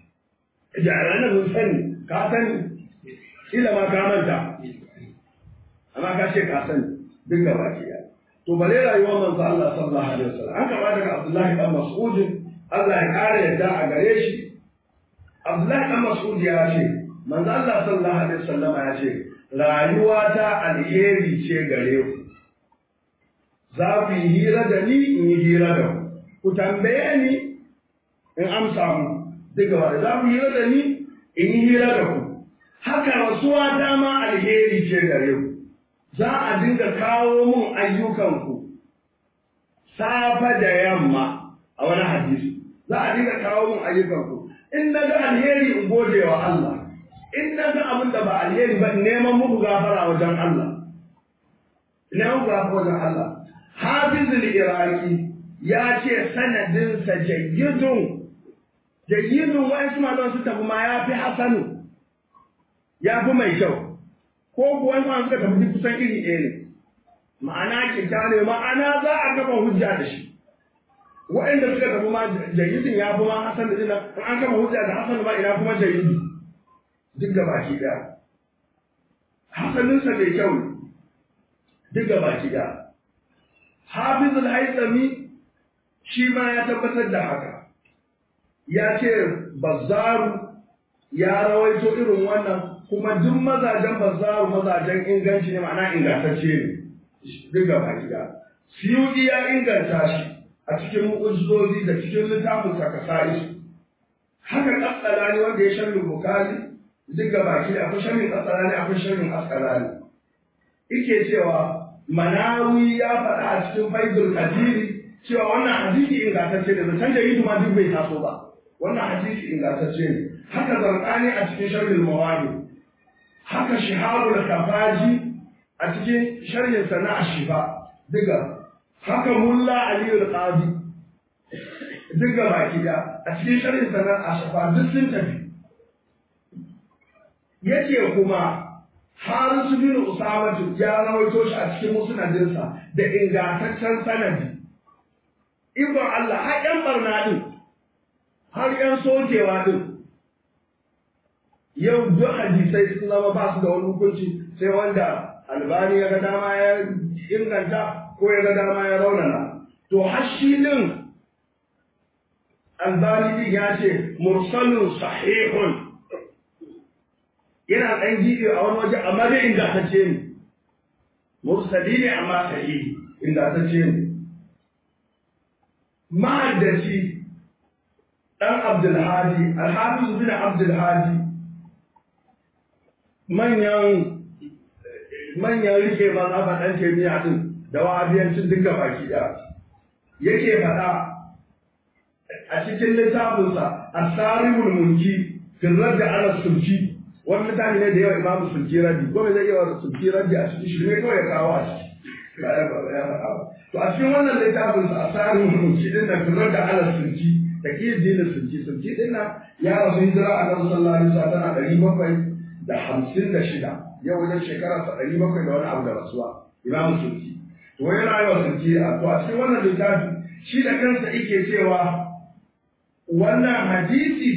jara na mun sani ka sani kila ma ka manta amma ka ce ka sani duk gaba ke ya to bare rayuwar manzo Allah sallallahu alaihi wasallam an kaba daga Abdullahi dan Mas'ud Allah ya kare yadda a gare shi Abdullahi dan Mas'ud ya ce manzo Allah sallallahu alaihi wasallam ya ce rayuwa ta alheri ce gare ku za ku yi hira da ni in yi hira da ku ku tambaye ni in amsa mu daga wanda za ku hira da ni in yi hira da ku haka rasuwa dama alheri ce gare ku za a dinga kawo mun ayyukanku safa da yamma a wani hadisi za a dinga kawo mun ayyukanku in na ga alheri in gode wa Allah in na ga abin da ba alheri ba neman muku gafara wajen Allah neman gafara wajen Allah hafizul iraki ya ce sanadinsa jayyidun jayyidun wa'ansu malaman su tafi ma ya fi hasanu ya fi mai kyau ko kuwa ma suka tafi kusan iri ɗaya ne ma'ana kyauta ne ma'ana za a gaba hujja da shi waɗanda suka tafi ma jayyidin ya fi ma hasan da dina in an gaba hujja da hasan ma ina kuma jayyidi duk gaba ki ɗaya hasaninsa mai kyau ne duk gaba ki ɗaya hafizul haitsami shi ma ya tabbatar da haka ya ce bazzaru ya rawaito irin wannan kuma duk mazajen bazzaru mazajen inganci ne ma'ana ingantacce ne duk gaba gida siyudi ya inganta shi a cikin mu'ujizozi da cikin littafin sakasai haka kaskalani wanda ya sharri bukari duk gaba gida akwai sharrin kaskalani akwai sharrin askalani ike cewa manawi ya faɗa a cikin faizul kadiri cewa wannan hadisi ingantacce ne zancen da yi ma duk bai taso ba wannan hadisi ingantacce ne haka zarqani a cikin sharhul mawadi haka shihabul kafaji a cikin sharhin sana shifa diga haka mulla ali al-qadi diga baki da a cikin sharhin sana ashifa duk sun tafi yace kuma Harisu bin Usama ya rawaito shi a cikin musnadinsa da ingantaccen sanadi Ibn Allah har ‘yan barna ɗin, har ‘yan sokewa ɗin, yau duk hadisai sun zama ba su da wani hukunci sai wanda albani ya ga dama ya inganta ko ya ga dama ya raunana to hashi din albani din ya ce mursalun sahihun yana ɗan gibe a wani waje amma dai ingantacce ne mursali ne amma sahihi ingantacce ne mahaddaci ɗan abdulhadi alhafiz bin abdulhadi manyan manyan rike mazhaba ɗan taimiya din da wahabiyancin duka baki ɗaya yake faɗa a cikin littafinsa asarimul munki firrar da ana sulki wani mutane ne da yawa imamu sulki raddi ko me zai iya wa sulki raddi a cikin shi ne kawai ya kawo a ciki ba ya ba ya faɗa to a cikin wannan littafinsa asarimul munki din da firrar da ana sulki da ke dinin sulki sulki din nan ya rasu hijira a nan sallallahu alaihi wasallam tana ɗari bakwai da hamsin da shida yau wajen shekara sa ɗari bakwai da wani abu da rasuwa imamu sulki to yana yi wa sulki a to a cikin wannan littafi shi da kansa yake cewa wannan hadisi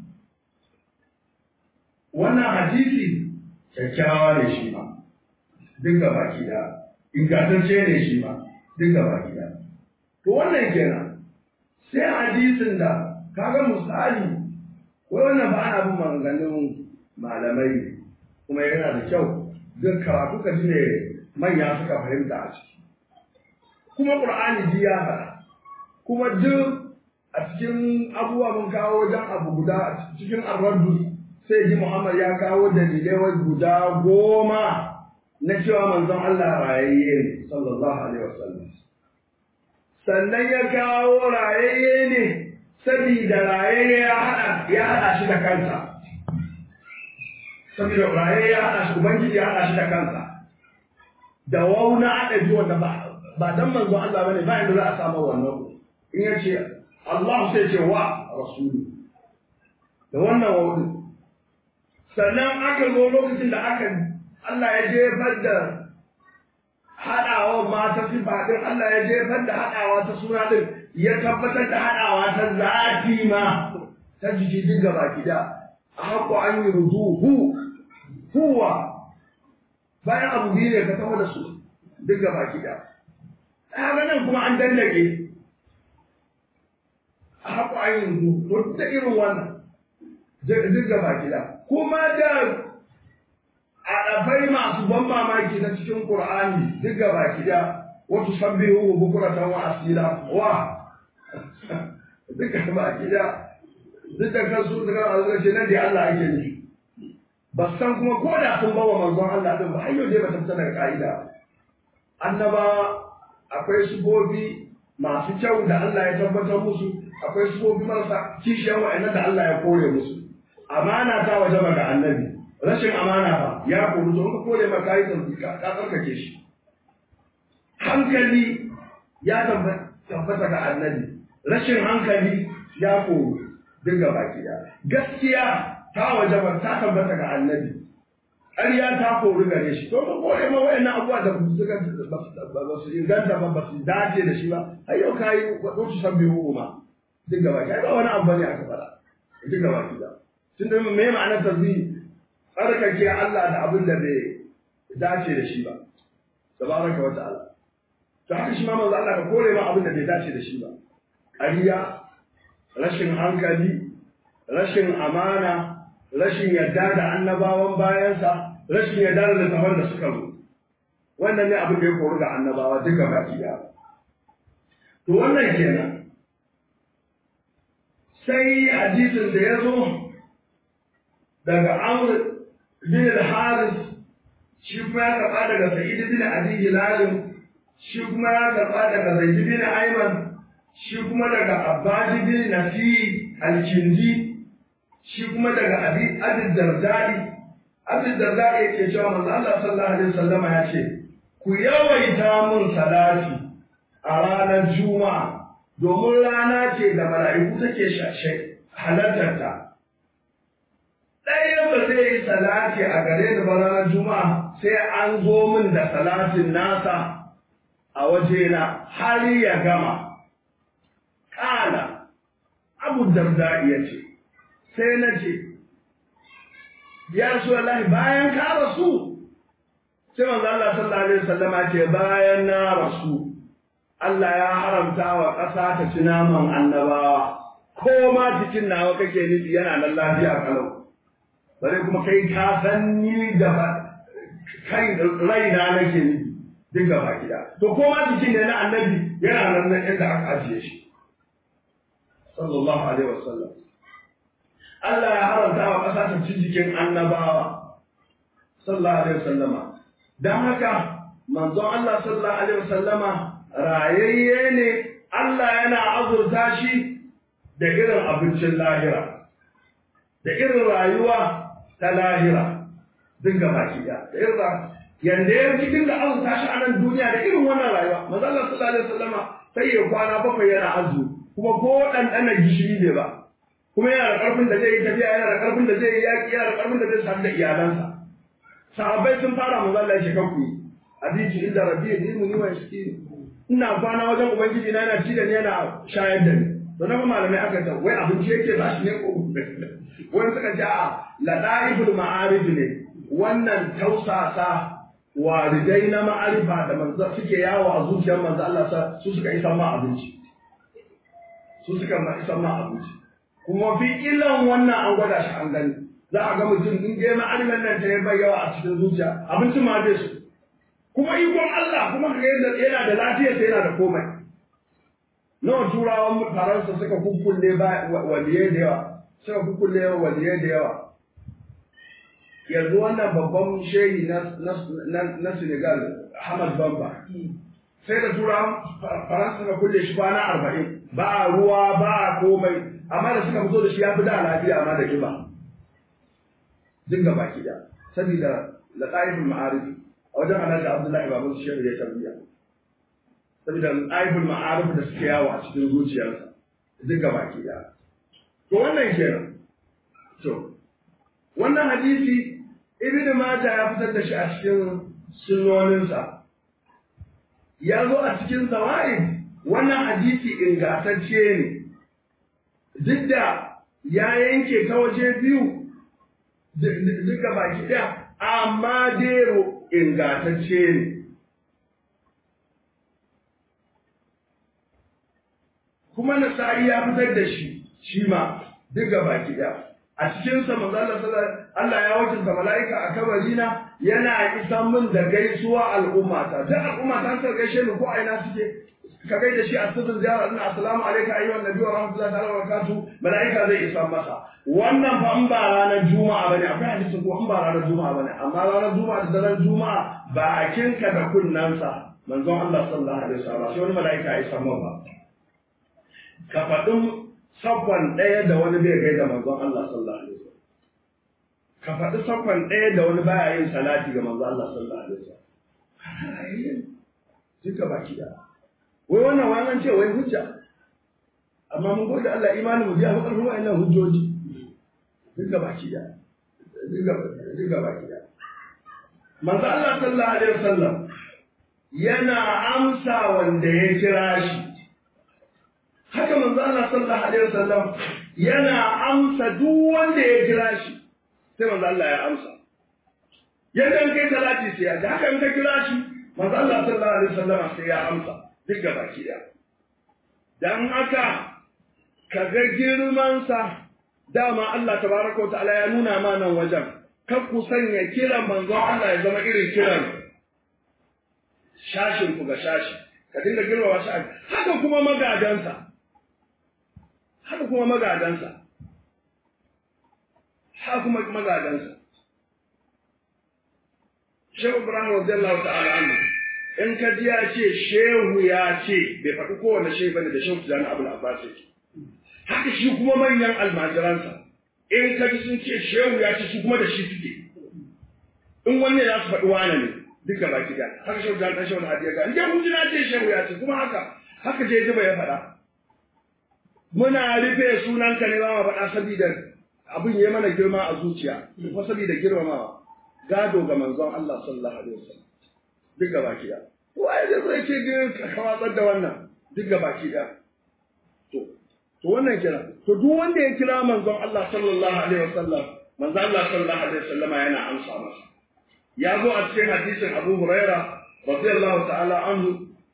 wannan hadisi kyakkyawa ne shi ma duk ga baki da ingantacce ne shi ma duk ga baki da to wannan kenan sai hadisin da kaga misali wai wannan ba ana bin maganganun malamai kuma yana da kyau duk karatu ka ji ne manya suka fahimta a ciki kuma qur'ani ji ya faɗa kuma duk a cikin abubuwa mun kawo wajen abu guda a cikin arraddu sai ji Muhammad ya kawo dalilai wai guda goma na cewa manzon Allah rayayye ne sallallahu alaihi wasallam sannan ya kawo rayayye ne saboda rayayye ya hada ya hada shi da kansa saboda rayayye ya hada shi ubangiji ya hada shi da kansa da wauna hada ji wanda ba ba dan manzon Allah bane ba inda za a samu wannan in ya ce Allah sai ce wa rasulu da wannan wawun sannan aka zo lokacin da aka Allah ya jefar da haɗawa mata sifa ɗin Allah ya jefar da haɗawa ta suna ɗin ya tabbatar da haɗawa ta zafi ma ta jiki duk gaba gida a haƙo an yi ruduhu huwa bayan abu biyu ne ka taho da su duk gaba gida a nan kuma an dallake a haƙo an yi ruduhu da irin wannan duk gaba gida kuma da aɗafai masu ban mamaki na cikin Qur'ani duk gaba gida wato sabbihu bukuratan wa asila wa duk gaba gida duk da kansu daga Allah ce nan da Allah ake nufi ba san kuma ko da sun bawa manzon Allah din ba har yau dai ba ta fita daga ka'ida annaba akwai subobi masu kyau da Allah ya tabbatar musu akwai subobi marasa kishiyar wa'annan da Allah ya kore musu amana ta waje ga annabi rashin amana ba ya koru to ka kore maka yi zanzu ka tsarkake shi hankali ya tabbata ga annabi rashin hankali ya koru duk ga baki ya gaskiya ta waje ba ta tabbata ga annabi ƙarya ta koru gare shi to ka kore ma wayannan abubuwa da suka ba su inganta ba ba su dace da shi ba har yau ka yi wadansu sabbi ma duk ga baki ba wani abu ne aka faɗa duk ga baki da tun da me ma'anar tasbih tsarkake Allah da abin da bai dace da shi ba tabaraka wa ta'ala to haka shi ma manzo Allah ka kore ma abin da bai dace da shi ba ƙarya rashin hankali rashin amana rashin yarda da annabawan bayansa rashin yarda da littafan da suka zo wannan ne abin da ya koru ga annabawa duka baki da to wannan kenan sai hadisin da ya zo daga Amr bin al-Haris shi kuma ya karɓa daga Sa'id bin Abi Hilal shi kuma ya karɓa daga Zaid bin Ayman shi kuma daga Abbad bin Nafi al-Kindi shi kuma daga Abi Abi Dardai Abi Dardai yake cewa manzo Allah sallallahu alaihi wasallama ya ce ku yawaita mun salati a ranar Juma'a domin rana ce da mala'iku take shashe halartar ta ɗaya ba zai yi salati a gare ni ba ranar juma'a sai an zo min da salatin nasa a wajena har ya gama ƙala abu darda ya ce sai na ce ya rasulullahi bayan ka rasu sai manzo Allah sallallahu alaihi wasallama ce bayan na rasu Allah ya haramta wa ƙasa ta ci naman annabawa ko ma jikin nawa kake nufi yana nan lafiya kalau bare kuma kai ka san ni da kai raina nake nufi duk gaba gida to ko ma jikin ne na annabi yana nan nan inda aka ajiye shi sallallahu alaihi wasallam Allah ya haramta wa ƙasa ta ci jikin annabawa sallallahu alaihi wasallama dan haka manzon Allah sallallahu alaihi wasallama rayayye ne Allah yana azurta shi da irin abincin lahira da irin rayuwa ta lahira duk gaba ɗaya da irin yanda ya ci dinga azurta shi a nan duniya da irin wannan rayuwa manzo Allah sallallahu alaihi wasallama sai ya kwana bakwai yana azumi kuma ko ɗanɗana gishiri ne ba kuma yana da ƙarfin da zai yi tafiya yana da ƙarfin da zai yi yaƙi yana da ƙarfin da zai sadu da iyalansa sahabbai sun fara manzo Allah ya ce kanku yi hadisi inda rabbi ya ilmu ni wa yaski ina kwana wajen ubangiji na yana ci da ni yana shayar da ni to na malamai aka ce wai abinci yake ba shi ne ko wani suka ce a ladaiful ma'arif ne wannan tausasa waridai na ma'arifa da manzo suke yawo a zuciyar manzo Allah sa su suka isa ma abinci su suka ma isa ma abinci kuma fi illan wannan an gwada shi an gani za a ga mutum in je ma'arifan nan ta bai yawa a cikin zuciya abinci ma zai su kuma ikon Allah kuma ka yadda yana da lafiya sai yana da komai nawa turawan faransa suka kukkulle ba waliye da yawa suka kukkulle waliye da yawa yanzu wannan babban shehi na Senegal Ahmad Bamba sai da turawan faransa suka kulle shi kwana arba'in ba ruwa ba komai amma da suka fito da shi ya fi da lafiya amma da kiba dinga baki da saboda laqaibul ma'arif a wajen alhaji abdullahi baban su shehu ya tarbiya saboda laqaibul ma'arif da suke yawo a cikin zuciyarsa dinga baki da to wannan kenan to wannan hadisi ibnu majah ya fitar da shi a cikin sunnoninsa ya zo a cikin zawaid wannan hadisi ingantacce ne duk da ya yanke ta waje biyu duka baki ɗaya amma dero ingantacce ne kuma nasa'i ya fitar da shi shi ma duka baki ɗaya a cikinsa manzo Allah Allah ya wakilta mala'ika a kabarina yana isan min da gaisuwa al'ummata duk al'ummata ta gaishe ni ko aina suke ka gaida shi a sirrin ziyara ina assalamu alayka ayyuhan nabi wa rahmatullahi ta'ala wa barakatuh malaika zai isa masa wannan fa in ba ranar juma'a bane akwai hadisi ko in ba ranar juma'a bane amma ranar juma'a da daren juma'a bakinka da kunnansa manzon Allah sallallahu alaihi wasallam sai wani malaika ya isa ba ka faɗin sakon ɗaya da wani bai gaida manzon Allah sallallahu alaihi wasallam ka faɗi sakon ɗaya da wani baya yin salati ga manzon Allah sallallahu alaihi wasallam duka baki da wai wannan wannan ce wai hujja amma mun gode Allah imanin mu ya fi ƙarfin wa'annan hujjoji duk ga baki da duk ga baki da manzo Allah sallallahu alaihi wasallam yana amsa wanda ya kira shi haka manzo Allah sallallahu alaihi wasallam yana amsa duk wanda ya kira shi sai manzo Allah ya amsa yadda in kai salati sai ya haka in ka kira shi manzo Allah sallallahu alaihi wasallam sai ya amsa duk ga baki ɗaya. Don haka, ka ga girmansa, dama Allah tabaraka wa ta'ala ya nuna ma nan wajen, kan ku sanya kiran manzon Allah ya zama irin kiran shashin ku ga shashi, ka dinga girmama shi haka kuma magadansa. Haka kuma magadansa. Haka kuma magadansa. Shehu Ibrahim radiyallahu ta'ala anhu in ka ji ya ce shehu ya ce bai faɗi kowane shehu bane da shehu tijani abul abbas yake haka shi kuma manyan almajiransa in ka ji sun ce shehu ya ce su kuma da shi suke in wanne za su faɗi wane ne duka baki da haka shehu tijani ɗan shehu na hadiya ga in kun ji na ce shehu ya ce kuma haka haka je jiba ya faɗa muna rufe sunanka ne ba ma faɗa saboda abin ya mana girma a zuciya kuma saboda girmamawa gado ga manzon Allah sallallahu alaihi wasallam duk gaba ki da waye da zai ce ka watsar da wannan duk gaba ki da to to wannan kira to duk wanda ya kira manzon Allah sallallahu alaihi wasallam manzo Allah sallallahu alaihi wasallam yana amsa masa ya zo a cikin hadisin Abu Huraira radiyallahu ta'ala anhu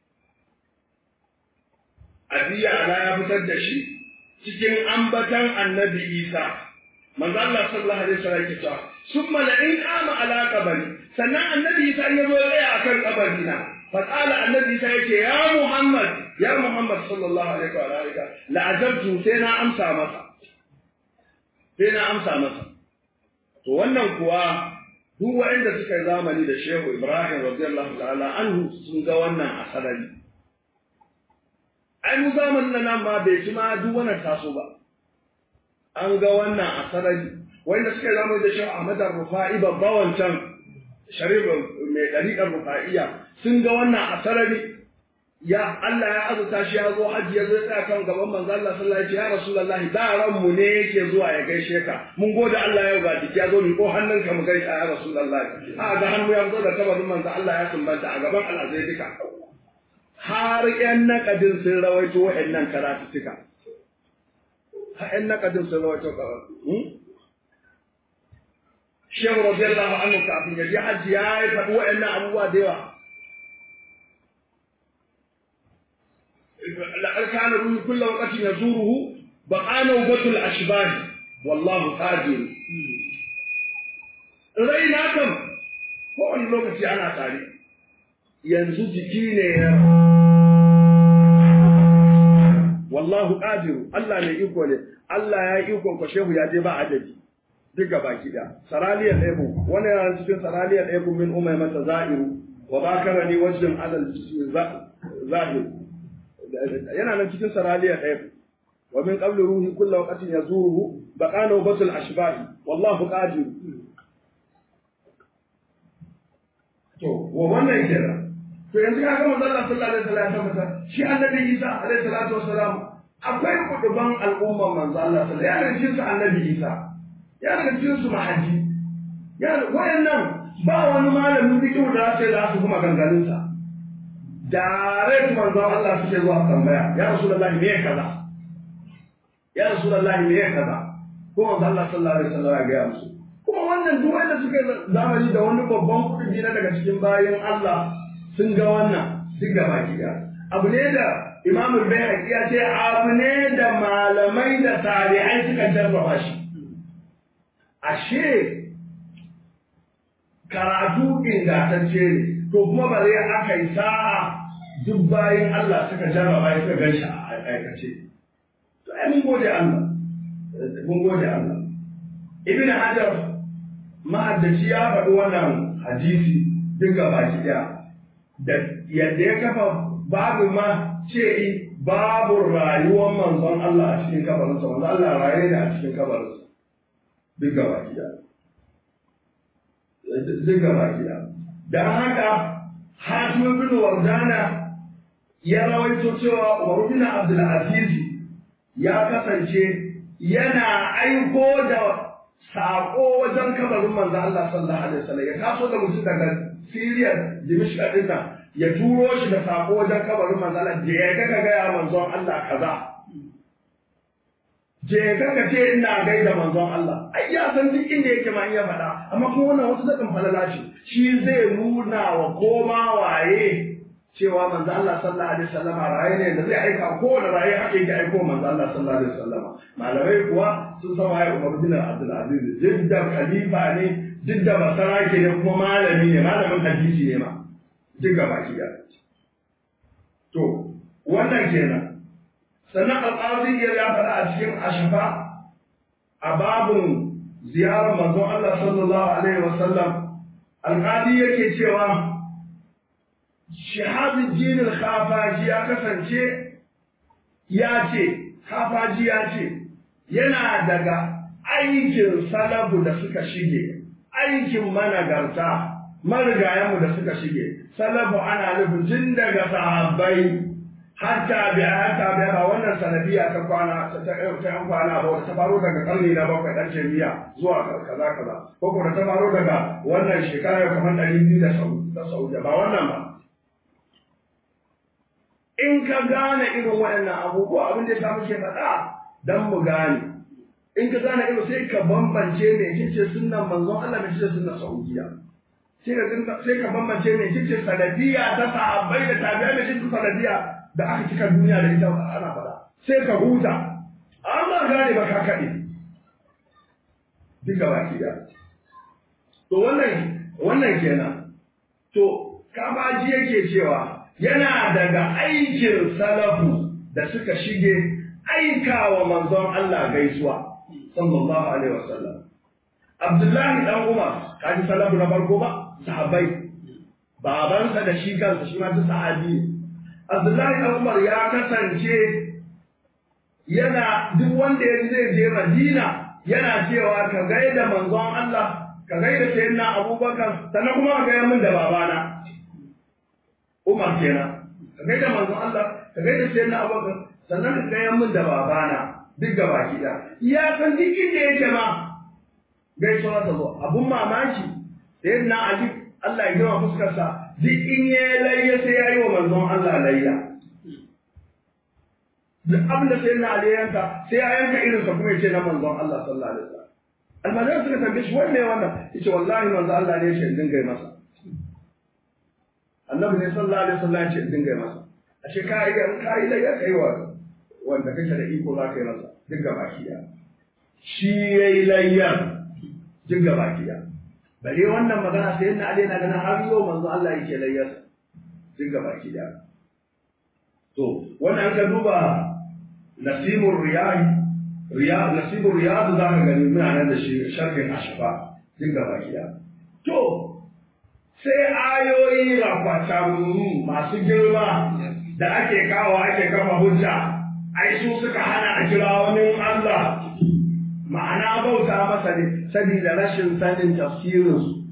Abiya ala ya fitar da shi cikin ambatan annabi Isa manzo Allah sallallahu alaihi wasallam yake cewa summa la in ama ala qabri sannan annabi Isa ya zo tsaya akan kabari na fa qala annabi Isa yake ya Muhammad ya Muhammad sallallahu alaihi wa alihi la ajabtu sai na amsa masa sai na amsa masa to wannan kuwa duk waɗanda suka yi zamani da Shehu Ibrahim radiyallahu ta'ala anhu sun ga wannan a sarari ai mu zamanin nan ma bai ci ma duk wannan taso ba an ga wannan a sarari wanda suka zama da shi Ahmad Rufa'i babba wancan sharif mai dariƙar Rufa'iyya sun ga wannan a sarari ya Allah ya azuta shi ya zo hajji ya zo ya tsaya kan gaban manzo Allah sallallahu alaihi wasallam ya Rasulullahi da ran mu ne yake zuwa ya gaishe ka mun gode Allah yau ga jiki ya zo mi ko hannunka mu gaishe ya Rasulullahi a ga hannu ya zo da tabarin manzo Allah ya sumbanta a gaban al'azai duka har ƴan naƙadin sun rawaito waɗannan karatuttuka har ƴan naƙadin sun rawaito karatu Shehu radiyallahu anhu kafin ya je hajji ya yi faɗi waɗannan abubuwa da yawa لقد كان الروح كل وقت يزوره بقى نوبة الأشباه والله قادر raina kam kowane lokaci ana tare yanzu jiki ne ya wallahu qadiru Allah ne iko ne Allah ya iko ko shehu ya je ba adadi duka baki da saraliyar ebu wani yana cikin saraliyar ebu min umaymata za'iru wa bakarani wajhin alal zahir yana nan cikin saraliya ɗaya wa min qabli ruhi kullu waqtin yazuruhu baqana batul ashbahi wallahu qadir to wa wannan kenan to yanzu ka ga manzon Allah sallallahu alaihi wasallam ya tabbata shi annabi Isa alaihi salatu wassalam akwai kuduban al'umman manzon Allah sallallahu alaihi wasallam ya cikin su annabi Isa ya daga cikin su mahaji ya wayannan ba wani malamin fiqh da sai za su kuma ganganinsa direct manzon Allah suke zuwa tambaya ya rasulullahi me kaza ya rasulullahi me kaza ko manzon Allah sallallahu alaihi wasallam ya ga musu kuma wannan duk wanda suke zamani da wani babban kudi na daga cikin bayan Allah sun ga wannan sun ga baki da abu ne da Imam al-Bayhaqi ya ce abu ne da malamai da tabi'ai suka jarraba shi ashe karatu ingantacce ne to kuma ba zai aka yi sa'a duk bayan Allah suka jarraba ya suka gan shi a aikace. To ai mun gode Allah. Mun gode Allah. Ibn Hajar ma'addaci ya faɗi wannan hadisi duk baki ɗaya. Da yadda ya kafa babu ma ce babu rayuwar manzon Allah a cikin kabarinsa, manzon Allah raye ne a cikin kabarinsa. Duk baki ɗaya. Duk baki ɗaya. Don haka Hatim bin Wardana ya rawaito cewa Umar bin Abdul Aziz ya kasance yana aiko da sako wajen kabarin manzo Allah sallallahu alaihi wasallam ya taso da mutum daga Syria Dimishq din nan ya turo shi da sako wajen kabarin manzo Allah je ka ga ya manzon Allah kaza je ka ka ce ina gaida manzon Allah ai ya san duk inda yake ma in ya faɗa amma kuma wannan wasu daɗin falala ce shi zai nuna wa koma waye cewa manzo Allah sallallahu alaihi wasallam raye ne da zai aika ko da raye haka yake aiko manzo Allah sallallahu alaihi wasallam malamai kuwa sun san waye Umar bin Abdul Aziz jidda khalifa ne jidda basarake ne kuma malami ne malamin hadisi ne ma duk gaba ki da to wannan kenan sannan alƙazi ya faɗa a cikin ashafa a babun ziyarar manzon Allah sallallahu alaihi wasallam alƙali yake cewa Shahabuddin al-Khafaji ya kasance ya ce Khafaji ya ce yana daga aikin salabu da suka shige aikin managarta marigayenmu da suka shige salabu ana nufin tun daga sahabbai hatta biya hatta biya ba wannan sanadiya ta kwana ta yan kwana ba ta faro daga karni na bakwai dan jami'a zuwa kaza kaza ko kuma ta faro daga wannan shekara kamar ɗari biyu da sau ba wannan ba in ka gane irin waɗannan abubuwa abin da ya samu ke faɗa don mu gane in ka gane ido sai ka bambance me kike sunnan manzon Allah me kike sunnan Saudiya sai ka sai ka bambance me kike salafiya ta sahabbai da tabi'ai me kike salafiya da aka cika duniya da ita ana faɗa sai ka huta amma gane ba ka kaɗe duka baki da to wannan wannan kenan to kabaji yake cewa yana daga aikin salafu da suka shige aikawa manzon Allah gaisuwa sallallahu alaihi wasallam Abdullahi dan Umar kaji salafu na farko ba sahabbai babansa da shi kansa shi ma duk sahabi Abdullahi dan Umar ya kasance yana duk wanda ya zai je Madina yana cewa ka gaida manzon Allah ka gaida sayyidina Abubakar sannan kuma ka gaya min da babana Umar kenan ka gaida manzon Allah ka gaida sayyidina Abubakar sannan ka gaya min da babana duk gaba da ya san duk inda yake ma gaisuwa ta zo abun mamaki sayyidina Ali Allah ya gama fuskarsa duk in ya layya sai ya yi wa manzon Allah layya duk abin da sai na Ali yanka sai ya yanka irin sa kuma ya ce na manzon Allah sallallahu alaihi wasallam almajiran suka tambaye shi wanne wannan yace wallahi manzon Allah ne ya ce in dinga yi masa annabi ne sallallahu alaihi wasallam ya ce in dinga yi masa ashe ka yi in ka yi da ya kai wa wanda kake da iko za ka yi masa duk gaba kiya shi yayi layyar duk gaba kiya bare wannan magana sai na Ali na ganin har yau manzon Allah yake layyar duk gaba kiya to wannan ka duba nasibur riyad riyad nasibur riyad za ka gani muna nan da shi sharhin ashfa duk gaba kiya to sai ayoyi rafatan masu girma da ake kawo ake kafa hujja ai su suka hana a kira wani Allah ma'ana bauta masa ne saboda rashin sanin tafsirinsu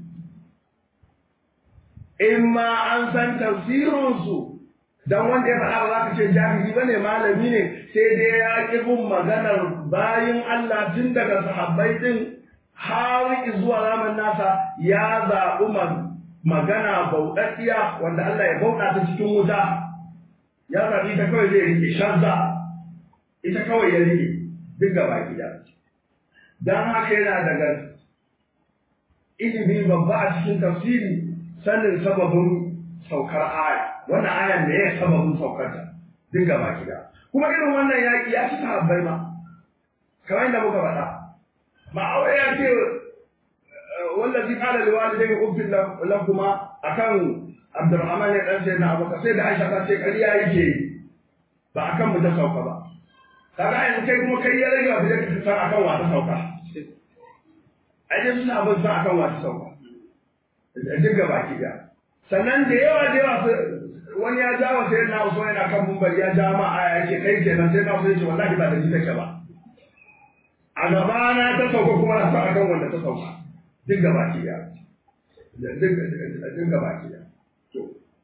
in ma an san tafsirinsu dan wanda ya faɗa ba za ka ce jahili bane malami ne sai dai ya ƙi bin maganar bayin Allah tun daga sahabbai din har zuwa zaman nasa ya zaɓi magana bauɗaɗɗiya wanda Allah ya bauɗa ta cikin wuta ya zaɓi ta kawai zai rike shazza ita kawai ya rike duk gaba gida dan haka yana daga ilimi babba a cikin tafsiri sanin sababin saukar aya wannan ayan da ya sababin saukarta duk gaba gida kuma irin wannan yaƙi ya ci sahabbai ma kamar yadda muka faɗa ma'aure ya ce wallazi qala liwalidayhi uffin lakuma akan Abdurrahman ya dan sayyidina Abubakar sai da Aisha ta ce ƙarya yake ba akan mu ta sauka ba kaga yanzu kai kuma kai ya rage wa da ka san akan wa ta sauka ai dai suna abin san akan wa ta sauka duk gaba gida sannan da yawa da yawa wani ya jawo sai na Usman yana kan mumbar ya ja ma aya yake kai kenan sai na Usman yace wallahi ba da ni take ba a gaba na ta sauka kuma na sa akan wanda ta sauka duk gaba ki ya duk duk gaba ki ya to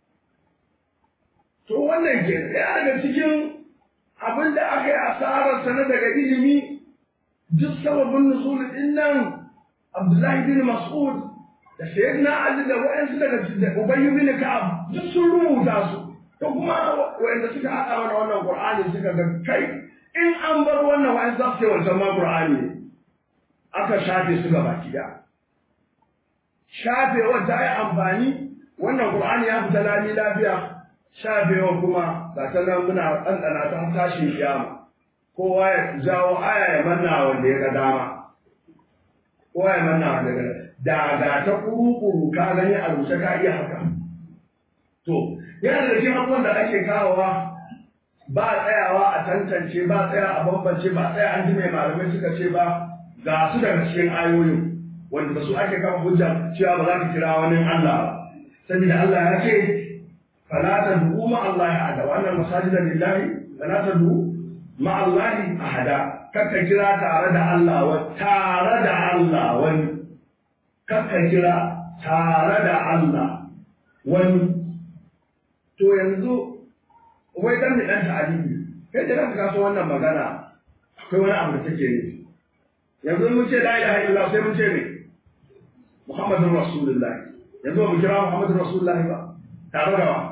to wannan ke ya daga cikin abin da aka yi asarar sa na daga ilimi duk sababin nuzul din nan Abdullahi bin Mas'ud da sayyidina Ali da wa'ansu daga Ubay bin Ka'ab duk sun rubuta su to kuma wa'anda suka haɗa mana wannan Qur'ani suka ga kai in an bar wannan wa'ansu za su ce wancan ma Qur'ani ne aka shafe su gaba kida shafewa ta yi amfani wannan Qur'ani ya fita lami lafiya shafewa kuma ga ta nan muna ɗanɗana ta tashin kiyama kowa ya jawo aya ya manna wanda ya ga dama kowa ya manna wanda ya ga dama da ga ta kuru-kuru ka gani a rubuce ka iya haka. To, yana da cikin abubuwan da ake kawowa ba tsayawa a tantance ba tsaya a bambance ba tsaya an ji mai malamai suka ce ba ga su daga cikin ayoyin wanda da su ake kama hujja cewa ba za ka kira wani Allah ba. Saboda Allah ya ce fala ta du'u ma Allah ya hada wannan masajida lillahi fala ta du'u ma Allah ahada kakka kira tare da Allah wa tare da Allah wani kakka kira tare da Allah wani to yanzu wai dan dan ta'alibi kai da kanka kaso wannan magana akwai wani abu da take ne yanzu mun ce la ilaha illallah sai mun ce ne Muhammadur Rasulullah yanzu ba mu kira Muhammadur Rasulullah ba tare da wa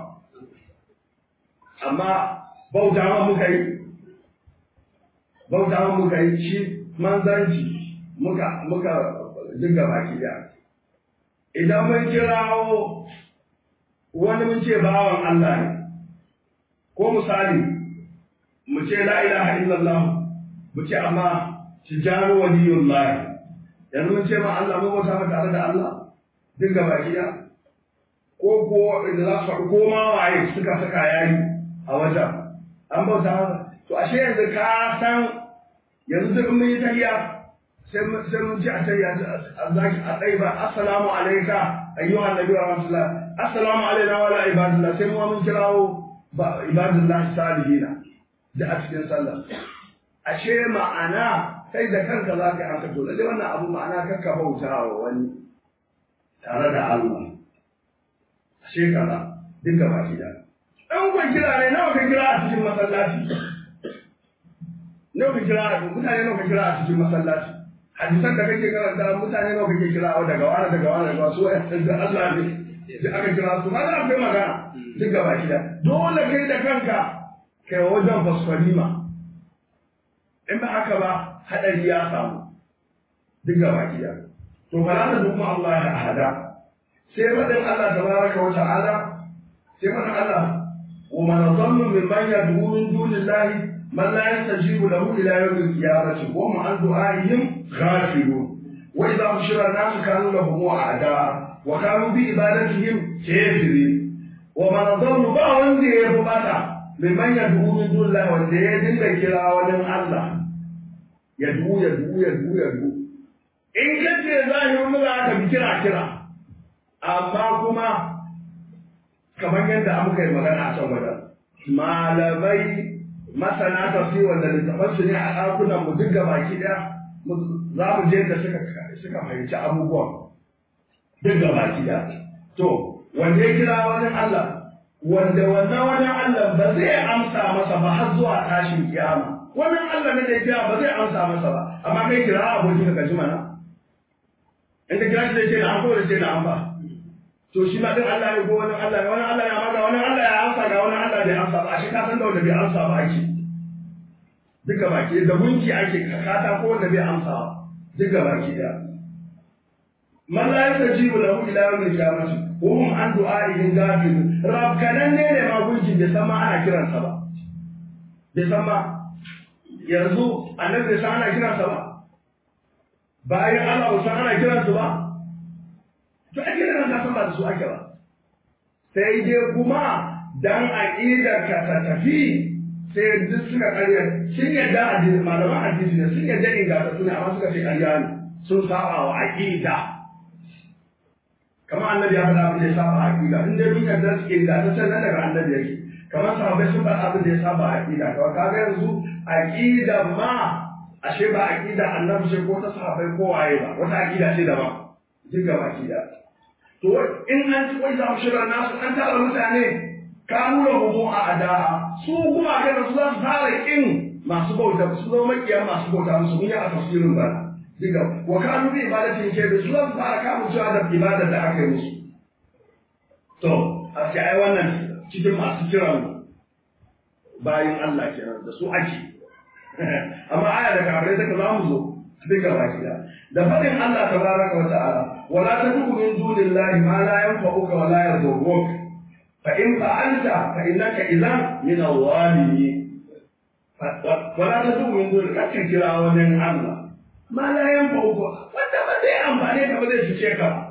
amma bauta ma muka yi bauta ma muka yi shi manzanci muka muka dinga baki da idan mun kirawo wani mun ce bawan Allah ne ko misali mu ce la ilaha illallah mu ce amma tijanu waliyullah yanzu mun ce ma Allah mu bauta maka tare da Allah dinga baki da ko ko da za su faɗi ko ma waye suka saka yayi a wajen an bauta to ashe yanzu ka san yanzu duk mun yi tahiyya sai mun ji a tahiyya zaki a tsaye ba assalamu alayka ayyuha annabi wa rahmatullah assalamu alayna wa ala ibadillah sai mu mun kirawo ba ibadillah salihina da a cikin sallah ashe ma'ana kai da kanka za ka yi haka to lalle wannan abu ma'ana kanka bauta wa wani tare da Allah ashe kaza dinga baki da ɗan kwan kira ne nawa ka kira a cikin masallaci nawa ka kira mutane nawa ka kira a cikin masallaci hadisan da kake karanta mutane nawa kake kira wa daga wani daga wani daga wasu da Allah ne da aka kira su ma da akwai magana duk gaba da dole kai da kanka kai wajen fasfalima in ba haka ba hadari ya samu duk gaba da to fala da dukkan Allah ya hada sai faɗin Allah tabaraka wa ta'ala sai faɗin Allah wa man dhallu mimman yad'u min dunillahi من لا يستجيب له إلى يوم القيامة وهم عن دعائهم غافلون وإذا بشر الناس كانوا لهم أعداء وكانوا بعبادتهم كافرين ومن ضل بعض يربطا ممن يدعو من دون الله والذين كلا ولم الله يدعو يدعو يدعو يدعو in kace zahirin mu za ka bi kira kira amma kuma kamar yadda muka yi magana a can wajen malamai masana tafsir wanda littafan su ne a ɗakunan mu duk baki ɗaya za mu je da suka suka fahimci abubuwan duk baki ɗaya to wanda ya kira wani Allah wanda wannan wani Allah ba zai amsa masa ba har zuwa tashin kiyama wannan Allah ne da ya kira ba zai amsa masa ba amma kai kira abokin ka ji mana in ka kira shi zai ce na an ko da ce na an ba to shi ma din Allah ne ko wani Allah ne wani Allah ya maga wani Allah ya amsa ga wani Allah bai amsa ba a shi ka san da wanda bai amsa ba ake duka baki da gunki ake kata ko wanda bai amsa ba duka baki da man la yastajibu lahu ila yawm al-qiyamah wa hum an du'a'ihim ghafilun rabkanan ne ne ma gunki bai san ma ana kiransa ba bai san ma yanzu annabi bai san ana kiransa ba bayan Allah ba san ana kiransu ba to ake da ka san ba da su ake ba sai dai kuma dan aqidar ka ta tafi sai duk suka karya sun yadda hadisi malaman hadisi ne sun yadda inganta suna amma suka ce ƙarya ne sun saba wa aqida kamar annabi ya faɗa abin da ya saba a aqida in dai mun yadda su inganta can nan daga annabi yake kamar sahabbai sun faɗa abin da ya saba a aqida kawai kaga yanzu aqida ma ashe ba aqida annabi sai ko ta sahabbai ko waye ba wata aqida ce daban duk gaba aqida to in an ci wai za mu shirar nasu an tara mutane kanu da homo a ada'a su kuma kai su za su fara kin masu bauta su zama makiya masu bauta musu mun yi a tafsirin ba diga wa kanu bi ibadatin ke su za su fara kamun cewa da ibadar da aka yi musu to a ce ai wannan cikin masu kiran bayin Allah kenan da su ake amma aya da kafirai take za mu zo duka baki da da faɗin Allah tabaraka wa ta'ala wala tad'u min dunillahi ma la yanfa'uka wa la yadhurruk fa in fa'alta fa innaka idhan min al-zalimin wala tad'u min dunillahi kake kira wani Allah ma la yanfa'uka wanda ba zai amfane ka ba zai cuce ka ba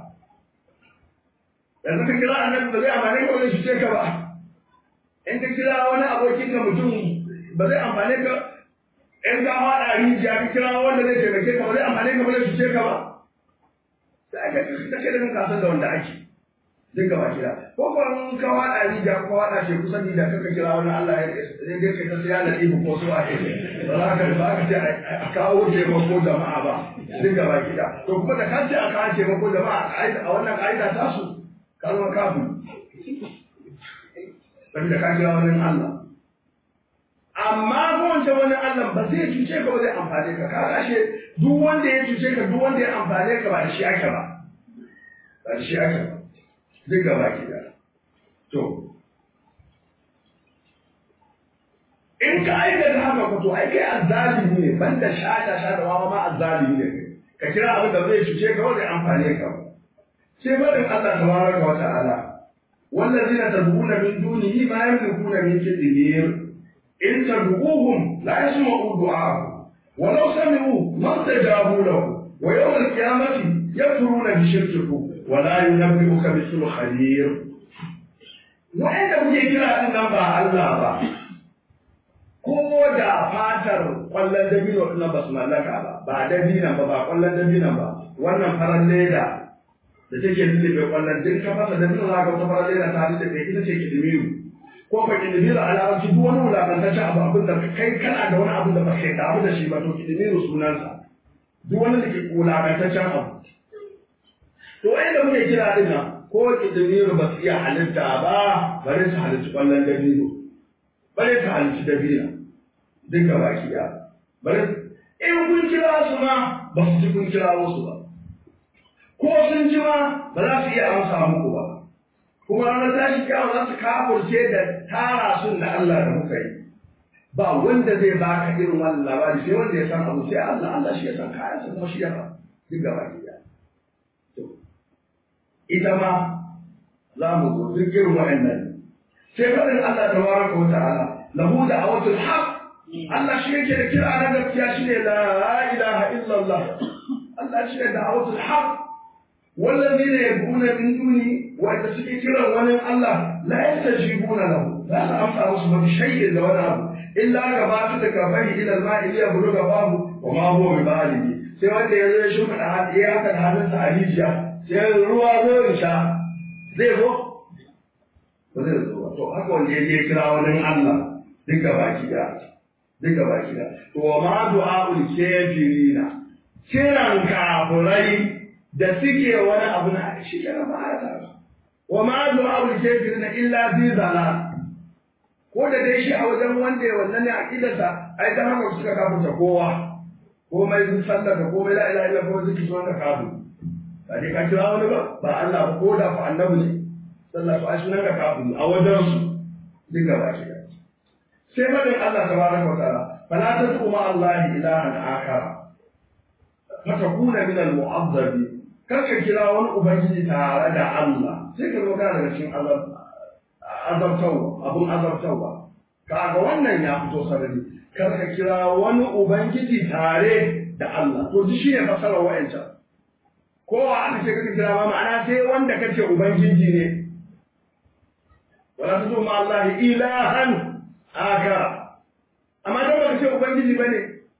yanzu ka kira annabi ba zai amfane ka ba zai cuce ka ba in ka kira wani abokin ka mutum ba zai amfane ka in ka haɗa rijiya ka kira wanda zai taimake ka ba zai amfane ka ba zai cuce ka ba sai ka ka ce da kan san da wanda ake duk gaba kira ko ko in ka haɗa rijiya ko haɗa ce kusa ni da kaka kira wani Allah ya zai dai kai ta sai ya nadi ko so ake ba za ka ba ka ce a kawo taimako jama'a ba duk gaba kira to kuma da ka ce a kawo taimako jama'a a wannan ka'ida ta su ka zama kafin wanda ka kira wani Allah amma ko wancan wani Allah ba zai cuce ka ba zai amfane ka ka kashe duk wanda ya cuce ka duk wanda ya amfane ka ba da shi ake ba ba da shi ake ba duk gaba ki da to in in ka aikata haka ko to ai kai azzalimi ne banda shata shata wa ma azzalimi ne ka kira abin da zai cuce ka wanda amfane ka sai faɗin Allah tabaraka wa ta'ala wallazina tad'una min dunihi ma yamlikuna min qitmir in tad'uhum la yasma'u du'aakum ولو سمعوا ما استجابوا له ويوم القيامة يكفرون بشرككم ولا ينبئك مثل خبير wa'anda kuke kira din nan ba Allah ba ko da fatar kwallon dabino din ba su mallaka ba ba dabina ba ba kwallon dabina ba wannan farar leda da take lullube kwallon din ka fasa dabino za ka wata farar leda ta lullube ita ce kidimiru ko ka kidimiru a larabci duk wani wulakantaccen abu abin da kai kana da wani abin da ba kai damu da shi ba to kidimiru sunansa duk wani da ke wulakantaccen abu to wa'anda muke kira din nan ko kidimiru ba su iya halitta ba bare su halitta kwallon dabino bare su halitta dabina duk gaba ki ya bare in kun kira su ma ba su ji kun kira wasu ba ko sun ji ma ba za su iya amsa muku ba kuma ranar tashi kyawa za su kafurce da tara sun da Allah da muka yi ba wanda zai baka irin wannan labari sai wanda ya san abu sai Allah Allah shi ya san kayan sa kuma shi ya duk gaba ki ya ita ma za mu zo duk irin wa'annan sai faɗin Allah tabaraka wa ta'ala lahu da'awatul haqq Allah shi yake da kira na gaskiya shine la ilaha illallah Allah shi ne da'awatul haqq wallazina yad'una min duni wanda suke kiran wani Allah la yastajibuna lahu la ta amsa musu ba shay'in da wani abu illa ka ba su da kafari ila al-ma'i ya buluga babu wa ma huwa bi balighi sai wanda ya zo ya shuka da hadi ya haka da hannunsa a rijiya sai ruwa zo in sha zai zo ba zai zo ba to haka wanda ya je kira wani Allah duka baki da duka baki da to wa ma du'a'ul kafirina kiran kafirai da suke wani abu na shi kana ba ta wa ma du'a'ul kafirina illa fi zalal ko da dai shi a wajen wanda ya wannan ne aqidarsa ai dan haka suka kafirta kowa komai sallar da komai la ilaha illallah ko zikri sunan ka kafir ba dai ka kira wani ba ba Allah ba ko da fa annabi ne sallallahu alaihi sunan ka kafir a wajen su duk gaba ki da sai madin Allah tabaraka wa ta'ala fala tad'u ma Allah ilahan akara fatakuna min al-mu'azzabi kaka kira wani ubangiji tare da Allah sai ka zo kana daga cikin azab azabtawa abun azabtawa kaga wannan ya fito sarari kar ka kira wani ubangiji tare da Allah to duk shine fasarar wa'ancan kowa aka ce kaka kira ma ma'ana sai wanda kace ubangiji ne wala tuzu ma Allah ilahan akara amma dan baka ce ubangiji bane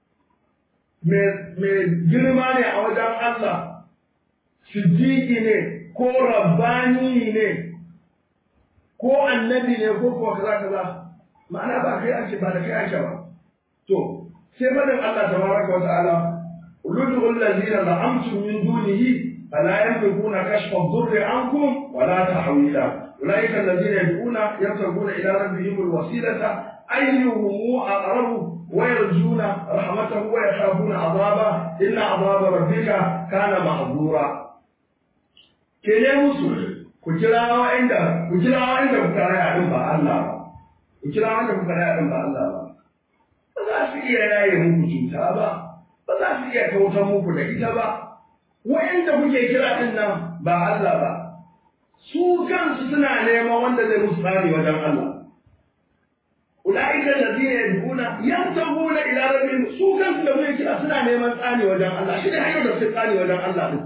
me me girma ne a wajen Allah siddiqi ne ko rabbani ne ko annabi ne ko kuwa kaza kaza ma'ana ba kai ake ba da kai ake ba to sai fadin Allah tabaraka wa ta'ala uludu allazina la'amtum min dunihi fala yamlikuna kashfa ad-durri ankum wala tahwila ulaika allazina yad'una yabtaguna ila rabbihim al-wasilata ayyuhum aqrabu wa yarjuna rahmatahu wa yakhafuna 'adaba inna 'adaba rabbika kana mahdura kene musu ku kira wa'inda ku kira wa'inda ku karaya din ba Allah ba ku kira wa'inda ku karaya din ba Allah ba ba za su iya yaye muku cuta ba ba za su iya kautar muku da ita ba wa'inda kuke kira din nan ba Allah ba su kansu suna neman wanda zai musu tsari wajen Allah ulaika allazina yad'una yantabuna ila rabbihim su kansu da muke kira suna neman tsani wajen Allah shi ne hanyar da su tsani wajen Allah din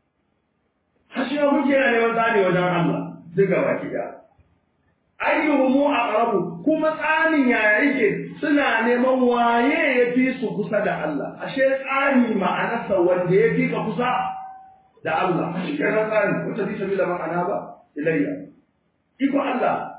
hashiya muke yana neman tsani wajen Allah duka baki da ayyuhumu aqrabu kuma tsanin yaya yake suna neman waye ya fi su kusa da Allah ashe tsani ma'anarsa wanda ya fi ka kusa da Allah shi ke nan tsani wata fi sabila ma'ana ba ilayya iko Allah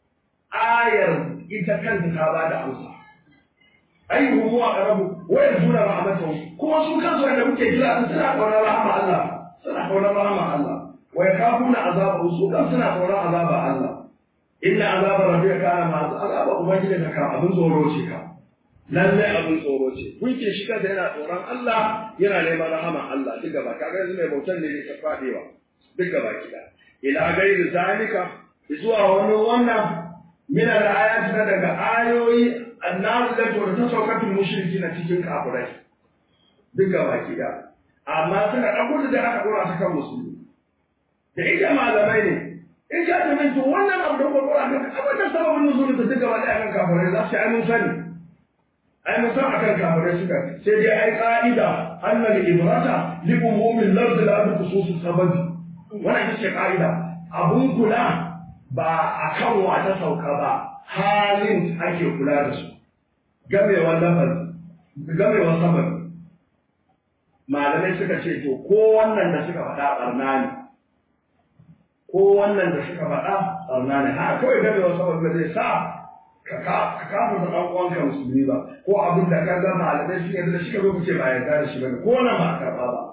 ayar ita kanta ta ba da amsa ayyuhumu aqrabu wa yarjuna rahmatahu kuma su kansu wanda muke kira suna kaunar rahama Allah suna kaunar rahama Allah wa yakhafuna azabahu su kan suna kaunar azaba Allah inna azaba rabbika kana ma azaba ubangiji da ka abin tsoro ce ka lalle abin tsoro ce kunke shi kansa yana tsoron Allah yana neman rahama Allah duk gaba kaga yanzu mai bautan ne ne ta fadewa duk gaba kida ila gairi zalika zuwa wani wannan min al-ayat daga ayoyi annabi da to ta saukatul mushriki na cikin kafirai duk gaba ki da amma suka ɗauko da aka ɗora ta kan musulmi da ita malamai ne in ka ta to wannan abu da kuma ɗora kan abin da sababin nuzulin ta duk gaba ɗaya kan kafirai za su yi mun sani ai mun san akan kafirai suka sai dai ai ka'ida annal ibrata li umumin lafz la bi khususis sababi wannan ita ce ka'ida abun kula ba akan wa ta sauka ba halin ake kula da su gamewar lafazi gamewar sababi malamai suka ce to ko wannan da suka faɗa ɓarna ne ko wannan da suka faɗa ɓarna ne ha kawai gamewar sababi zai sa ka kafa da ɗan uwanka musulmi ba ko abin da ka ga malamai sun yarda da shi ka zo ku ce ba yarda da shi ba ko nan ba karɓa ba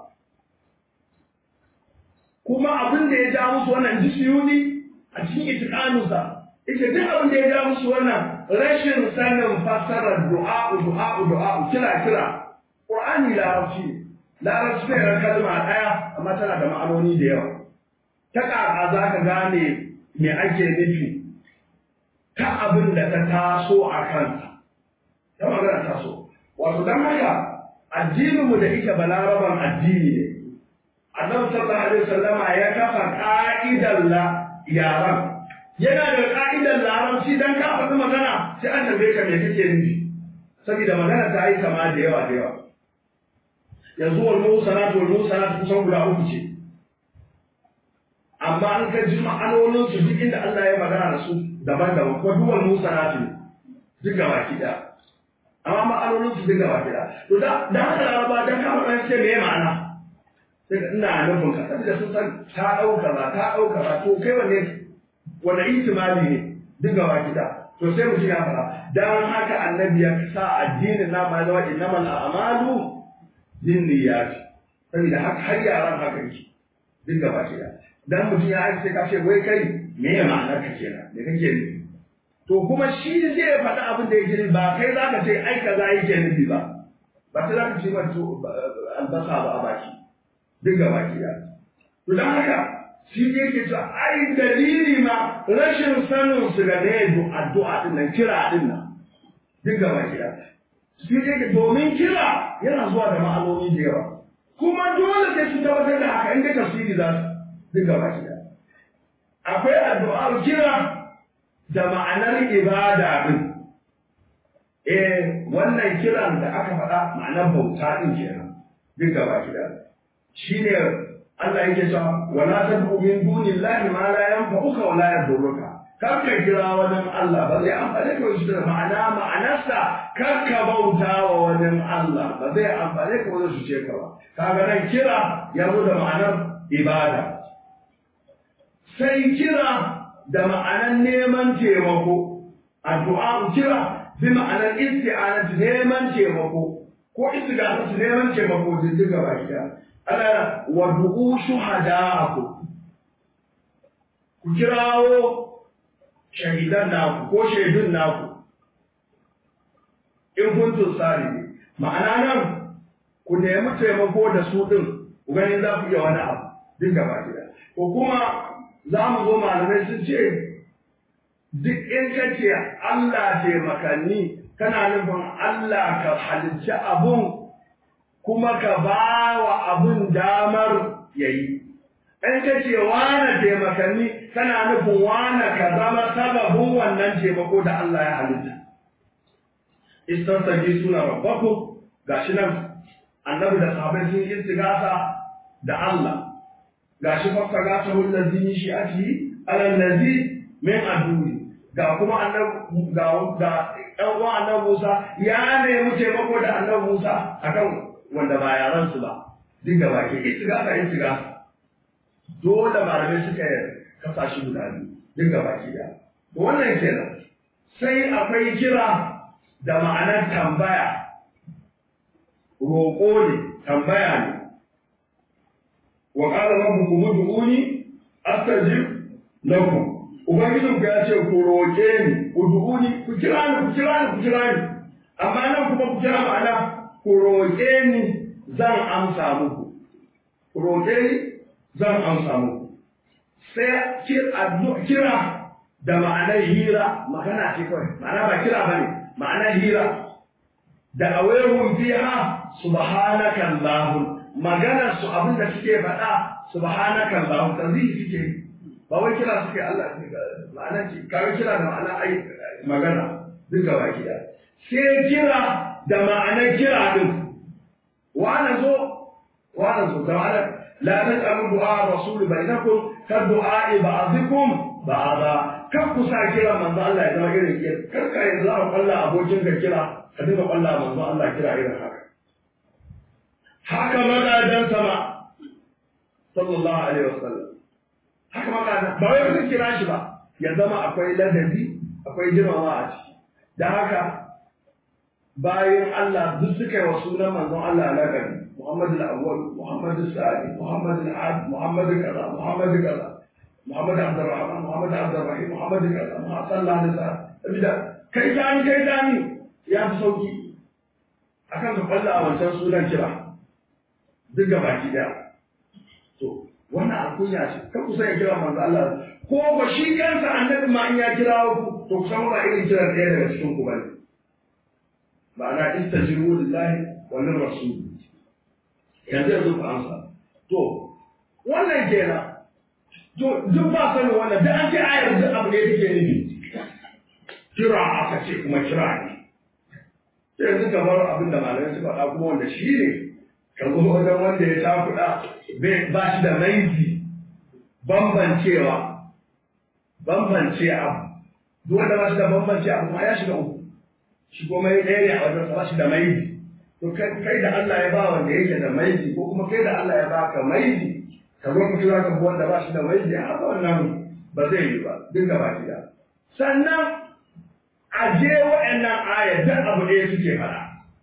kuma abin da ya ja musu wannan jisiyuni a cikin itiƙanusa ita duk abin da ya ja musu wannan rashin sanin fassarar du'a'u du'a'u du'a'u kira kira qur'ani larabci larabci ne ran kalma ɗaya amma tana da ma'anoni da yawa ta ƙaƙa za ka gane me ake nufi ta abin da ta taso a kansa ta magana taso wato don haka addininmu da ita balaraban addini ne annabi sallallahu alaihi wasallama ya kafa ka'idar la yaran yana da ka'idar larabci dan ka faɗi magana sai an tambaye ka me kake nufi saboda magana ta yi kama da yawa da yawa yanzu wal musanatu wal musanatu kusan guda uku ce amma an ka ji ma'anonin su duk inda Allah ya magana da su daban-daban kuma duwal musanatu ne duk gaba ki da amma ma'anonin su duk gaba ki da to da da haka laraba dan ka faɗa sai me ma'ana sai ina nufin ka saboda sun san ta ɗauka ba ta ɗauka ba to kai wanne wani ihtimali ne duk gaba ki da to sai mutum ya faɗa dan haka annabi ya sa addinin na ma zama innamal a'malu binniyat saboda haka har yaran haka yake duk gaba ki da dan mutum ya aiki sai ka ce wai kai me ya ma'anar ka kenan me kake nufi to kuma shi zai faɗi abin da yake nufi ba kai za ka ce ai kaza yake nufi ba ba sai za ka ce ba albasa ba a baki duk gaba ki da to dan haka shi ne yake cewa ai dalili ma rashin sanin su ga ne addu'a din nan kira din nan duk gaba ki da shi ne yake domin kira yana zuwa da ma'anoni da yawa kuma dole sai su tabbatar da haka inda tafsiri za su duk gaba ki da akwai addu'ar kira da ma'anar ibada din eh wannan kiran da aka faɗa ma'anar bauta din kenan duk gaba ki da shine Allah yake cewa wala tad'u min dunillahi ma la yanfa'uka wa la yadurruka kar ka kira wani Allah ba zai amfane ka shi da ma'ana ma'anarsa kar ka bauta wa wani Allah ba zai amfane ka wani su ce ka ba kaga nan kira ya zo da ma'anar ibada sai kira da ma'anar neman taimako addu'a kira bi ma'anar isti'anat neman taimako ko istighatha neman taimako diddiga baki daya ana wadu'u shuhada'akum ku kirawo shahidan naku ko shaidun naku in kuntum salihin ma'ana nan ku nemi taimako da su din ku gani za ku iya wani abu duk gaba gida ko kuma za mu zo malamai sun ce duk in ka ce Allah taimakanni kana nufin Allah ka halicci abun kuma ka ba wa abin damar ya yi. In ka ce wane taimakanni kana nufin wane ka zama sababin wannan taimako da Allah ya halitta. Istansagi suna rabbaku ga shi nan annabi da sahabai sun yi istigasa da Allah. Ga shi fafta gasa hulɗar zini shi a ci alallazi min aduni. Ga kuma annabi ga ɗan uwan annabi Musa ya nemi taimako da annabi Musa akan wanda ba yaran su ba duk da baki istigasa istigasa dole malamai suka kasa shi guda biyu duk da baki da wannan kenan sai akwai kira da ma'anar tambaya roƙo ne tambaya ne wa qala rabbukum ud'uni astajib lakum ubangijin ku ya ce ku roƙe ni ud'uni ku kira ni ku kira ni ku kira ni amma nan kuma ku kira ma'ana ku roƙe ni zan amsa muku ku roƙe ni zan amsa muku sai kira da ma'anar hira magana ce kawai ma'ana ba kira bane ma'ana hira da awayhum fiha subhanaka allahum maganar su abin da suke faɗa subhanaka allahum tanzihi suke ba wai kira suke Allah ma'ana ce kawai kira da ma'ana ai magana duk gaba ki da sai kira da ma'anar kira din wa ana zo wa ana zo da ma'anar la taj'alu du'a rasul bainakum ka du'a ba'dikum ba'da kar ku sa kira manzo Allah ya zama irin kira kar ka yanzu a kwalla abokin ka kira ka dinga kwalla manzo Allah kira irin haka haka magadan sama sallallahu alaihi wasallam haka magadan ba wai ka kira shi ba ya zama akwai ladabi akwai girmama a ciki dan haka bayan Allah duk suka yi wa sunan manzon Allah lakabi Muhammad al-Awwal Muhammad al-Sadi Muhammad al-Ad Muhammad kaza Muhammad kaza Muhammad Abdurrahman Muhammad Abdurrahim Muhammad kaza Muhammad sallallahu alaihi wasallam sabida kai tani kai tani ya fi sauki akan ka kwalla a wancan sunan kira duk gaba ki daya to wannan alkunya ce ka kusa ya kira manzo Allah ko ba shi kansa annabi ma in ya kira ku to kusan ba irin kiran ɗaya daga cikin ku bane ma'ana istajibu lillahi wa lir rasul yanzu yanzu ku amsa to wannan kenan to duk ba sanin wannan da an ce ayar duk abu ne take nufi kira aka ce kuma kira ne sai yanzu kamar abin da malamai suka faɗa kuma wanda shi ne ka zo wajen wanda ya takuɗa ba shi da maizi bambancewa bambance abu duk wanda ba shi da bambance abu ma ya shiga uku shi kuma ya ɗaya ne a wajen ba shi da maizi to kai da Allah ya ba wanda yake da maizi ko kuma kai da Allah ya ba ka maizi ka zo mutu za ka bi wanda ba shi da maizi a haka wannan ba zai yi ba duk gaba ɗaya sannan a je wa'annan aya duk abu ɗaya suke faɗa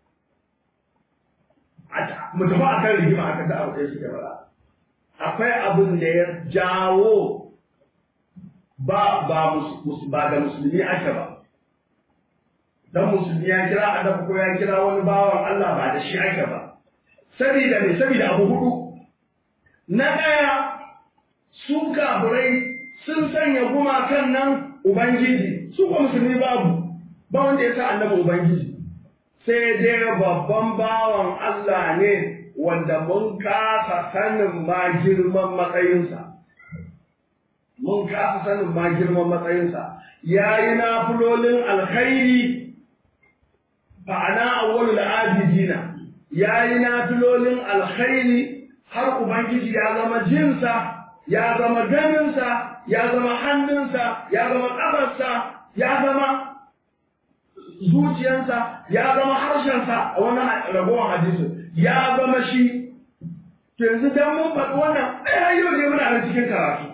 mu tafi a kan rigima aka ta abu ɗaya suke faɗa akwai abin da ya jawo ba ba ba da musulmi ake ba dan musulmi ya kira annabi ko ya kira wani bawan Allah ba da shi ake ba saboda me saboda abu hudu na ɗaya su kafirai sun sanya gumakan nan ubangiji su ba musulmi babu ba wanda ya sa annabi ubangiji sai dai babban bawan Allah ne wanda mun kasa sanin ma girman matsayinsa mun kasa sanin ma girman matsayinsa ya yi nafulolin alkhairi fa'ana awwalul abidina ya yi nafilolin alkhairi har ubangiji ya zama jinsa ya zama ganinsa ya zama hannunsa ya zama ƙafarsa ya zama zuciyarsa ya zama harshensa a wani ragowar hadisi ya zama shi yanzu dan mun faɗi wannan ai yau ne muna nan cikin karatu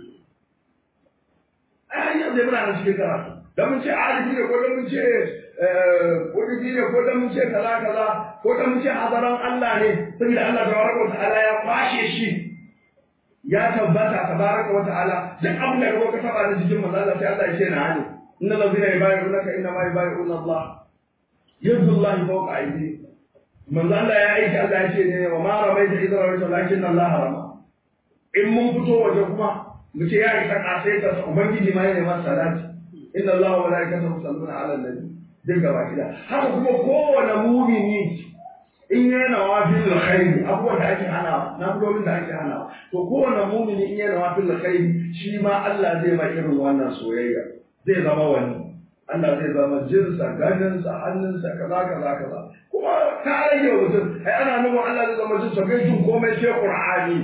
ai yau ne muna nan cikin karatu dan mun ce alifi ne ko dan mun ce kuɗi ne ko dan mun ce kaza kaza ko dan mun ce hadaran Allah ne saboda Allah tabaraka wa ta'ala ya kwashe shi ya tabbata tabaraka wa ta'ala duk abin da ka taba da jikin manzo Allah sai Allah ya ce na hani innal ladina yubayyi'unaka inna ma yubayyi'una Allah yadu Allah fawqa aydihim manzo Allah ya aiki Allah ya ce ne wa ma ramaita idza ramaita lakin Allah rama in mun fito waje kuma mu ce ya isa kasaita ubangiji ma yana masa salati inna Allah wa malaikatahu yusalluna 'alan nabi duk gaba gida haka kuma kowane mumini in yana wafin alkhairi abubuwan da ake hana na fulolin da ake hana to kowane mumini in yana wafin alkhairi shi ma Allah zai ma irin wannan soyayya zai zama wani Allah zai zama jinsa ganinsa hannunsa kaza kaza kaza kuma ka rage wa mutum ai ana nufin Allah zai zama jinsa bai jin komai sai Qur'ani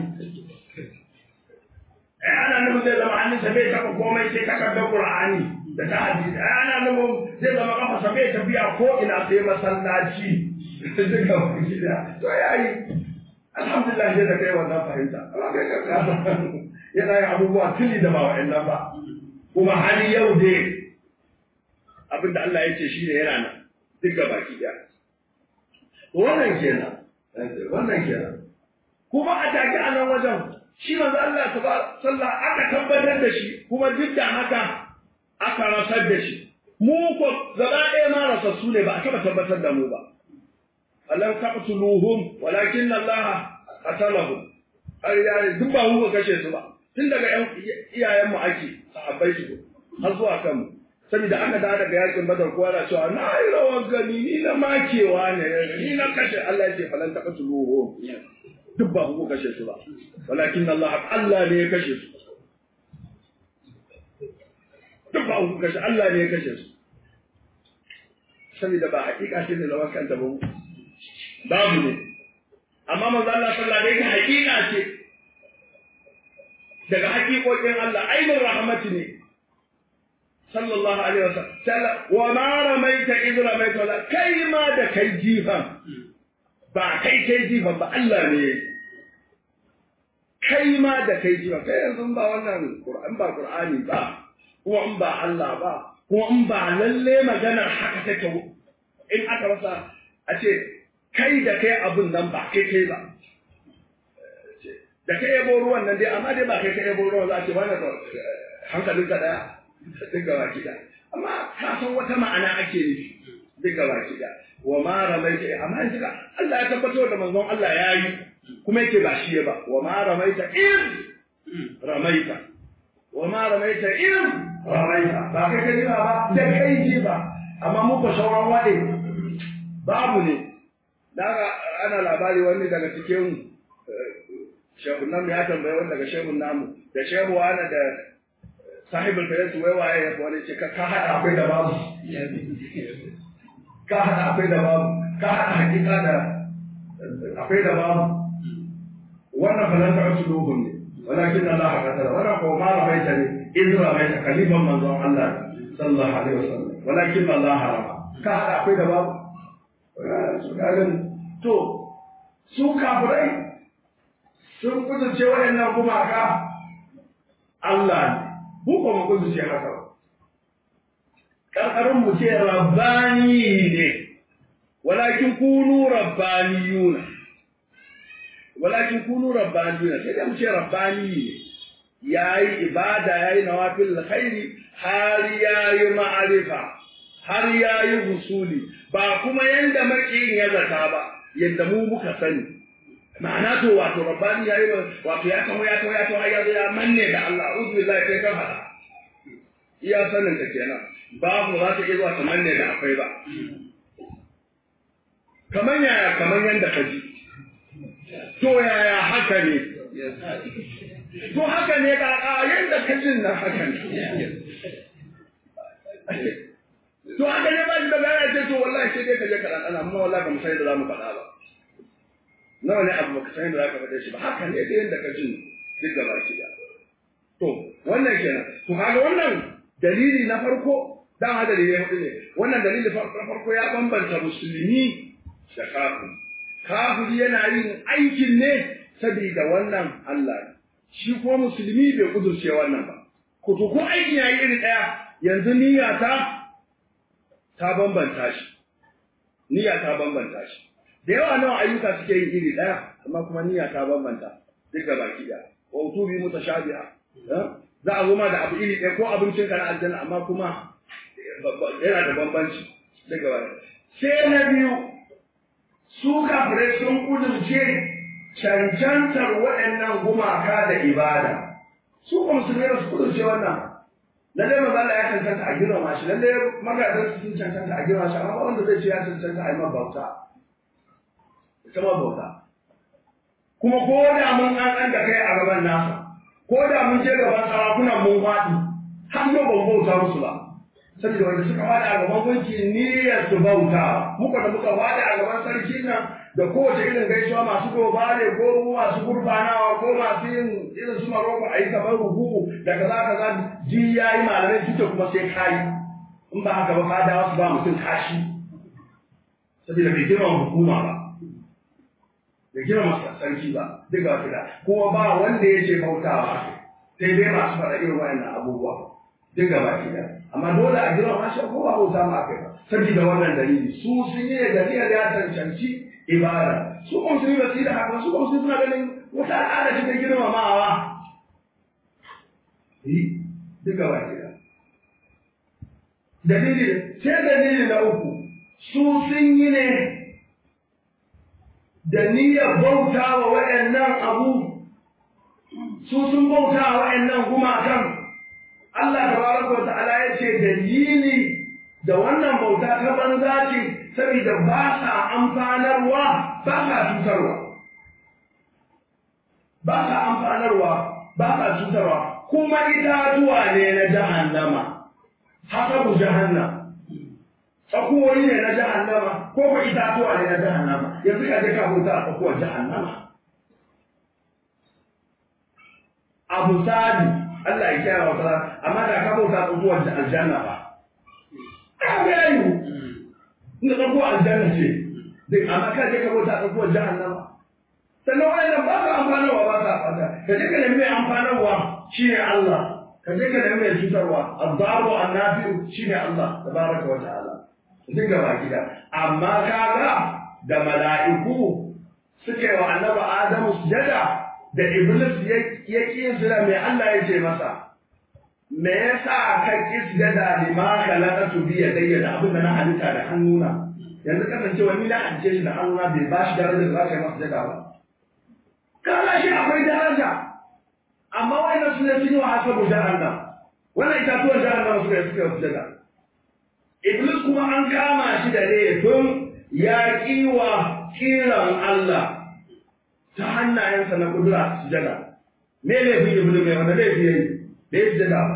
ai ana nufin zai zama hannunsa bai taɓa komai sai takardar Qur'ani da ta hadisi ai ana nufin zai zama kafa bai tafiya ko ina sai masallaci duka wani da to yayi alhamdulillah sai da kai wannan fahimta amma kai ka kasa yana yin abubuwa tuni da ba wa'annan ba kuma har yau dai abinda Allah ya ce shi ne yana nan duk ga baki daya wannan kenan wannan kenan kuma a take a nan wajen shi manzo Allah ta sallah aka tabbatar da shi kuma duk da haka aka rasar da shi mu ko gaba ɗaya ma rasassu ne ba a taɓa tabbatar da mu ba alam taqtuluhum walakin Allah qatalahum har ya duk ba mu kashe su ba tun daga ƴan iyayen mu ake sahabbai su har zuwa kan mu saboda aka dawo daga yakin badar kowa na cewa na yi rawar gani ni na makewa ne ni na kashe Allah ya ce falan taɓa su ruhu duk ba ku kashe su ba walakin Allah Allah ne ya kashe su duk ba ku kashe Allah ne ya kashe su saboda ba hakika ce ne lawan kanta ba babu ne amma manzo Allah sallallahu alaihi wasallam hakika ce daga hakikokin Allah ainihin rahmati ne sallallahu alaihi wasallam wa ma ramaita id ramaita wala kai ma da kai jifan ba kai kai jifan ba Allah ne kai ma da kai jifan kai yanzu ba wannan Qur'an ba Qur'ani ba ko in ba Allah ba ko in ba lalle maganar haka take in aka rasa a ce kai da kai abun nan ba kai kai ba da kai yabo ruwan nan dai amma dai ba kai kai yabo ruwan za a ce wani hankalinka daya duk gaba kida amma ka san wata ma'ana ake nufi duk gaba kida wa ma ramaita amma yanzu ka Allah ya tabbatar da manzon Allah ya yi kuma yake ba shi ba wa ma ramaita in ramaita wa ma ramaita in ramaita ba kai kai ba da kai ji ba amma muku sauran wade babu ne daga ana labari wani daga cikin shehun namu ya tambaye wani daga shehun namu da shehu wani da sahibul fayyatu wai waye ya wani ce ka hada akwai da babu ka hada akwai da babu ka hada hakika da akwai da babu wannan falan ta wasu dogon ne walakin Allah qadara wannan ko ma ramaita ne in ramaita kaliban manzon Allah sallallahu alaihi wasallam walakin Allah harama ka hada akwai da babu su kagan to su kafirai sun kudurce waɗannan gumaka Allah ne mu ko mu kudu ce haka karkarin mu ce rabbani ne walakin kunu rabbaniyuna walakin kunu rabbaniyuna sai da mu ce rabbani ne yayi ibada yayi nawafil khairi har yayi ma'arifa har yayi husuli ba kuma yanda makiyin ya zata ba yanda mu muka sani ma'ana to wato rabbani yayi wato ya kamo ya kawo ya kawo ya zo ya manne da Allah a'udhu billahi kai ka fada iya sanin ka kenan babu za ta iya zuwa ta manne da akwai ba kaman yaya kaman yanda ka ji to yaya haka ne to haka ne ka a yanda ka jin nan haka ne to haka ne ba shi da bayani ce to wallahi sai dai ka je ka dan amma wallahi ba mu sai da za mu faɗa ba nawa ne abu baka san da zaka faɗe shi ba haka ne da yanda ka ji duk da baki da to wannan kenan to kaga wannan dalili na farko dan ha dalili hudu ne wannan dalili na farko ya bambanta musulmi da kafiri kafiri yana yin aikin ne saboda wannan Allah ne shi ko musulmi bai kudurce wannan ba ko to ko aikin yayi iri daya yanzu niyya ta ta bambanta shi niyya ta bambanta shi da yawa nawa ayyuka suke yin iri ɗaya amma kuma niyya ta bambanta duk ga baki ɗaya wa utubi mutashabiha za a zo ma da abu iri ɗaya ko abincin ka na aljanna amma kuma yana da bambanci duk ga baki sai na biyu su kafirai sun kudurce cancantar waɗannan gumaka da ibada su kuma musulmai ba su kudurce wannan lalle maza Allah ya cancanta a girma shi lalle magadan sun cancanta a girma shi amma ba wanda zai ce ya cancanta a yi mabauta ita bauta kuma ko da mun an da kai a gaban nasa ko da mun je gaban sarakunan mun faɗi har yau ban bauta musu ba saboda wanda suka faɗi a gaban gunki niyyar su bauta muka da muka faɗi a gaban sarki nan da kowace irin gaisuwa masu gobare ko masu gurbanawa ko masu yin irin su maroko a yi kamar rubu da kaza kaza ji ya yi malamai duka kuma sai kayi in ba haka ba fadawa su ba mutum kashi saboda bai girma hukuma ba da girma sarki ba duk ga fida kuma ba wanda ya ce bautawa sai dai masu faɗa irin wayannan abubuwa duk ga baki da amma dole a girma ma shi ko ba bauta ma akai ba saboda wannan dalili su sun yi da niyyar ya cancanci ibada su kuma sun yi ba su yi da haka su kuma suna ganin wata al'ada ce ta girmamawa yi duk ga baki da dalili sai dalili na uku su sun yi ne da niyyar bauta wa waɗannan abu su sun bauta wa waɗannan gumakan Allah tabaraka wa ta'ala ya ce dalili da wannan bauta ta banza ce saboda ba sa amfanarwa ba sa cutarwa ba sa amfanarwa ba sa cutarwa kuma itatuwa ne na jahannama hasabu jahannam tsakuwoyi ne na jahannama ko ko itatuwa ne na jahannama yanzu ka je ka bauta a tsakuwar jahannama abu sadi Allah ya kiyaye wa kaza amma da ka bauta a tsakuwar aljanna ba ka ga yi inda tsakuwar aljanna ce dai amma ka je ka bauta a tsakuwar jahannama sannan wannan ba ka amfanarwa ba ka fata ka je ka nemi mai amfanarwa shine Allah ka je ka nemi mai cutarwa azzaru annafi'u shine Allah tabaraka wa ta'ala duk gaba gida amma kaga da mala'iku suka yi wa annabi Adamu sujada da Iblis ya ƙi sujada mai Allah ya ce masa me yasa ka ƙi sujada lima khalaqatu bi yadayya da abin da na halitta da hannuna yanzu kasancewa ni na halice shi da hannuna bai ba shi darajar da za ka yi masa sujada ba kaga shi akwai daraja amma wannan sun yi wa hasabu jahannam wannan itatuwar jahannam suka yi suka yi sujada Iblis kuma an kama shi da laifin ya kiwa kiran Allah ta hannayensa na kudura sujada. Me laifin Iblis mai wanda laifi yayi da ya sujada ba.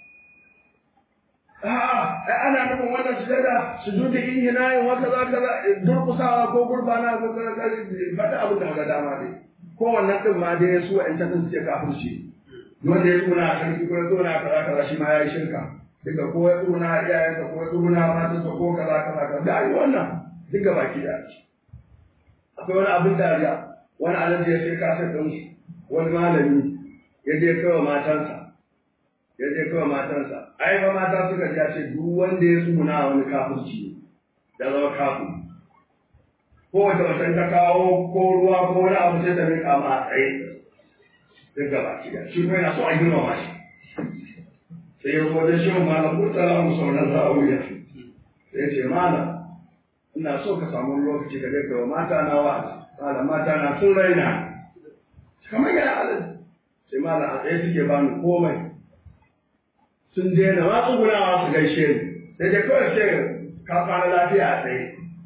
A'a, ai ana nufin wannan sujada su duka in yana yin wata za ka durkusawa ko gurbana ko kana faɗa abin da ga dama dai. Ko wannan ɗin ma dai su wa'in ta suke kafirci. Wanda ya tuna a sarki ko ya tuna a kaza kaza shi ma ya yi shirka. duka ko ya tsuna iyayensa ko ya tsuna matansa ko kaza kaza kaza da yi wannan duka baki da akwai wani abin dariya wani alaji ya sai kasar ɗin wani malami ya je kawai matansa ya je kawai matansa ai ba mata suka ji ce duk wanda ya tsuna wani kafirci ya zama kafin ko wace macen ta kawo ko ruwa ko wani abu sai ta miƙa ma a tsaye duka baki da shi kuma yana so a girmama shi sai ya zo da shi malam murtala mu sauran zawiya sai ce malam ina so ka samu lokaci ka ga mata na wa'azi malam mata na sun raina kamar yana alal sai malam a tsaye suke bani komai sun daina ma tsugunawa su gaishe ni sai dai kawai ce ka fara lafiya a tsaye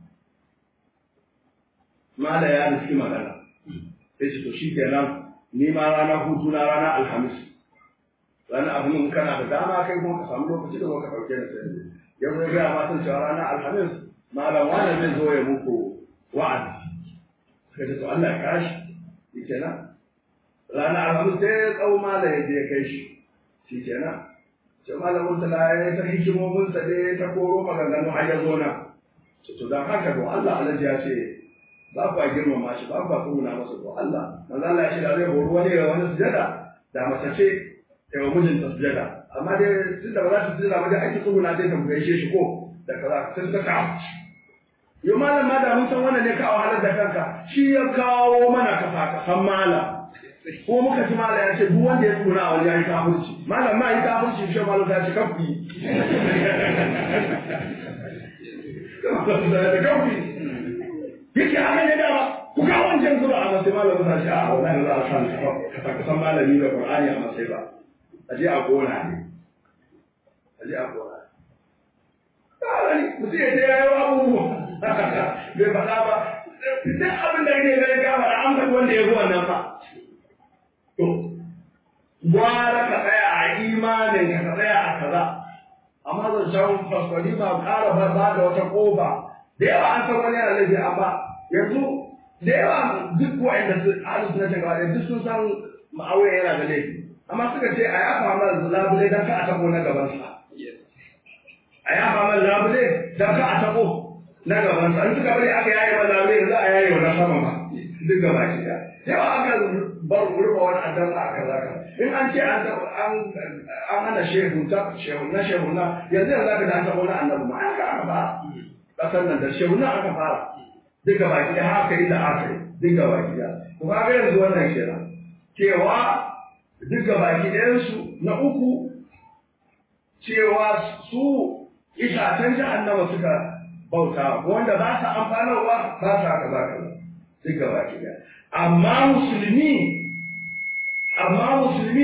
malam ya nufi magana sai ce to shi kenan ni ma ranar hutu na ranar alhamis wani abu mun kana da dama kai kuma ka samu lokaci da ka dauke da sai yau zai gaya matan cewa ranar alhamis malam wani zai zo ya muku wa'azi suka ce to Allah ya kashi shi kenan ranar alhamis sai ya tsawo malam ya je kai shi shi kenan sai malam murtala ya ta hikimomin sa dai ta koro maganganu har ya zo na to dan haka to Allah alaji ya ce ba ku girmama shi ba ku tsuna masa to Allah manzo Allah ya ce da zai horo wani ya wani sujada da mace ce yawa mijinta sujada amma dai tunda ba za ta sujada ba dai ake tsuguna sai ta gaishe shi ko da kaza sai suka kawo yau malam ma da mun san wannan ne ka wahalar da kanka shi ya kawo mana kafa ka san malam ko muka ci malam ya ce duk wanda ya tsuguna a wani ya yi kafirci malam ma yi kafirci shi malam ta ce kafi da kafi yake haka ne dama ku ga wancan zuba a masai malam ta ce a wallahi za a san ka san malami da qur'ani a masai ba a je a gona ne a je a gona ne mutum ya ce ya yi abubuwa bai faɗa ba duk abin da ne gani gama da an faɗi wanda ya fi wannan ba to gwara ka tsaya a imanin ka tsaya a kaza amma zan shan fasfari ma ƙara ba da wata ƙofa da yawa an san wani yana laifi amma yanzu da yawa duk wa'anda su halin suna cin gaba duk sun san ma'auya yana da laifi amma suka ce a yafa mana labule don ka a tabo na gabansa a yafa mana labule don ka a tabo na gabansa in suka bari aka yaye mana labule yanzu a yaye wannan sama ma duk gaba ki da yawa aka bar rufa wani addan a kaza ka in an ce an an hana shehu ta shehu na shehu na yanzu yanzu aka da an tabo na annabi ma aka aka fara kasar nan da shehu na aka fara duk gaba ki da haka inda aka yi duk gaba ki da ku ga yanzu wannan kenan cewa duka baki ɗayansu na uku cewa su itacen jahannama suka bauta wanda ba sa amfanarwa ba sa kaza kaza duka baki ɗaya amma musulmi amma musulmi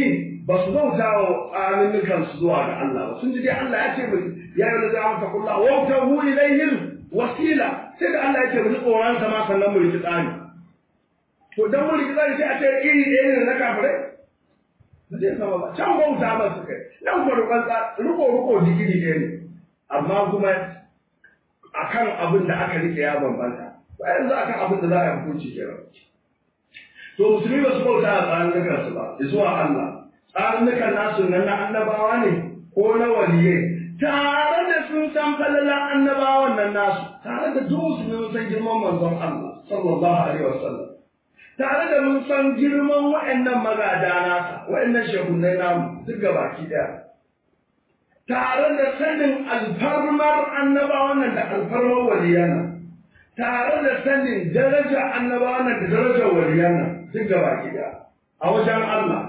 ba su bauta wa tsarinnukan su zuwa ga Allah ba sun ji dai Allah ya ce mu ya yi wani zama takulla wa ta hu ilayhim wasila sai da Allah ya ce mu ji tsoron sa ma sannan mu riki tsari to dan mu riki tsari sai a ce iri ɗaya ne na kafirai ba zai sama ba can bauta ba su kai nan ko rukon ruko ruko digiri ɗaya ne amma kuma akan abin da aka rike ya bambanta ba yanzu akan abin da za a yi hukunci kenan to musulmi ba su bauta a tsarin su ba zuwa Allah tsarinnukan nasu nan na annabawa ne ko na waliyai tare da sun san falalan annabawan nan nasu tare da duk musulmi mun san girman manzon Allah sallallahu alaihi wasallam tare da mun san girman wa'annan magada nasa wa'annan shehunai namu duk gabaki daya tare da sanin alfarmar annabawan nan da alfarmar waliyan nan tare da sanin daraja annabawan nan da darajar waliyan nan duk gabaki daya a wajen Allah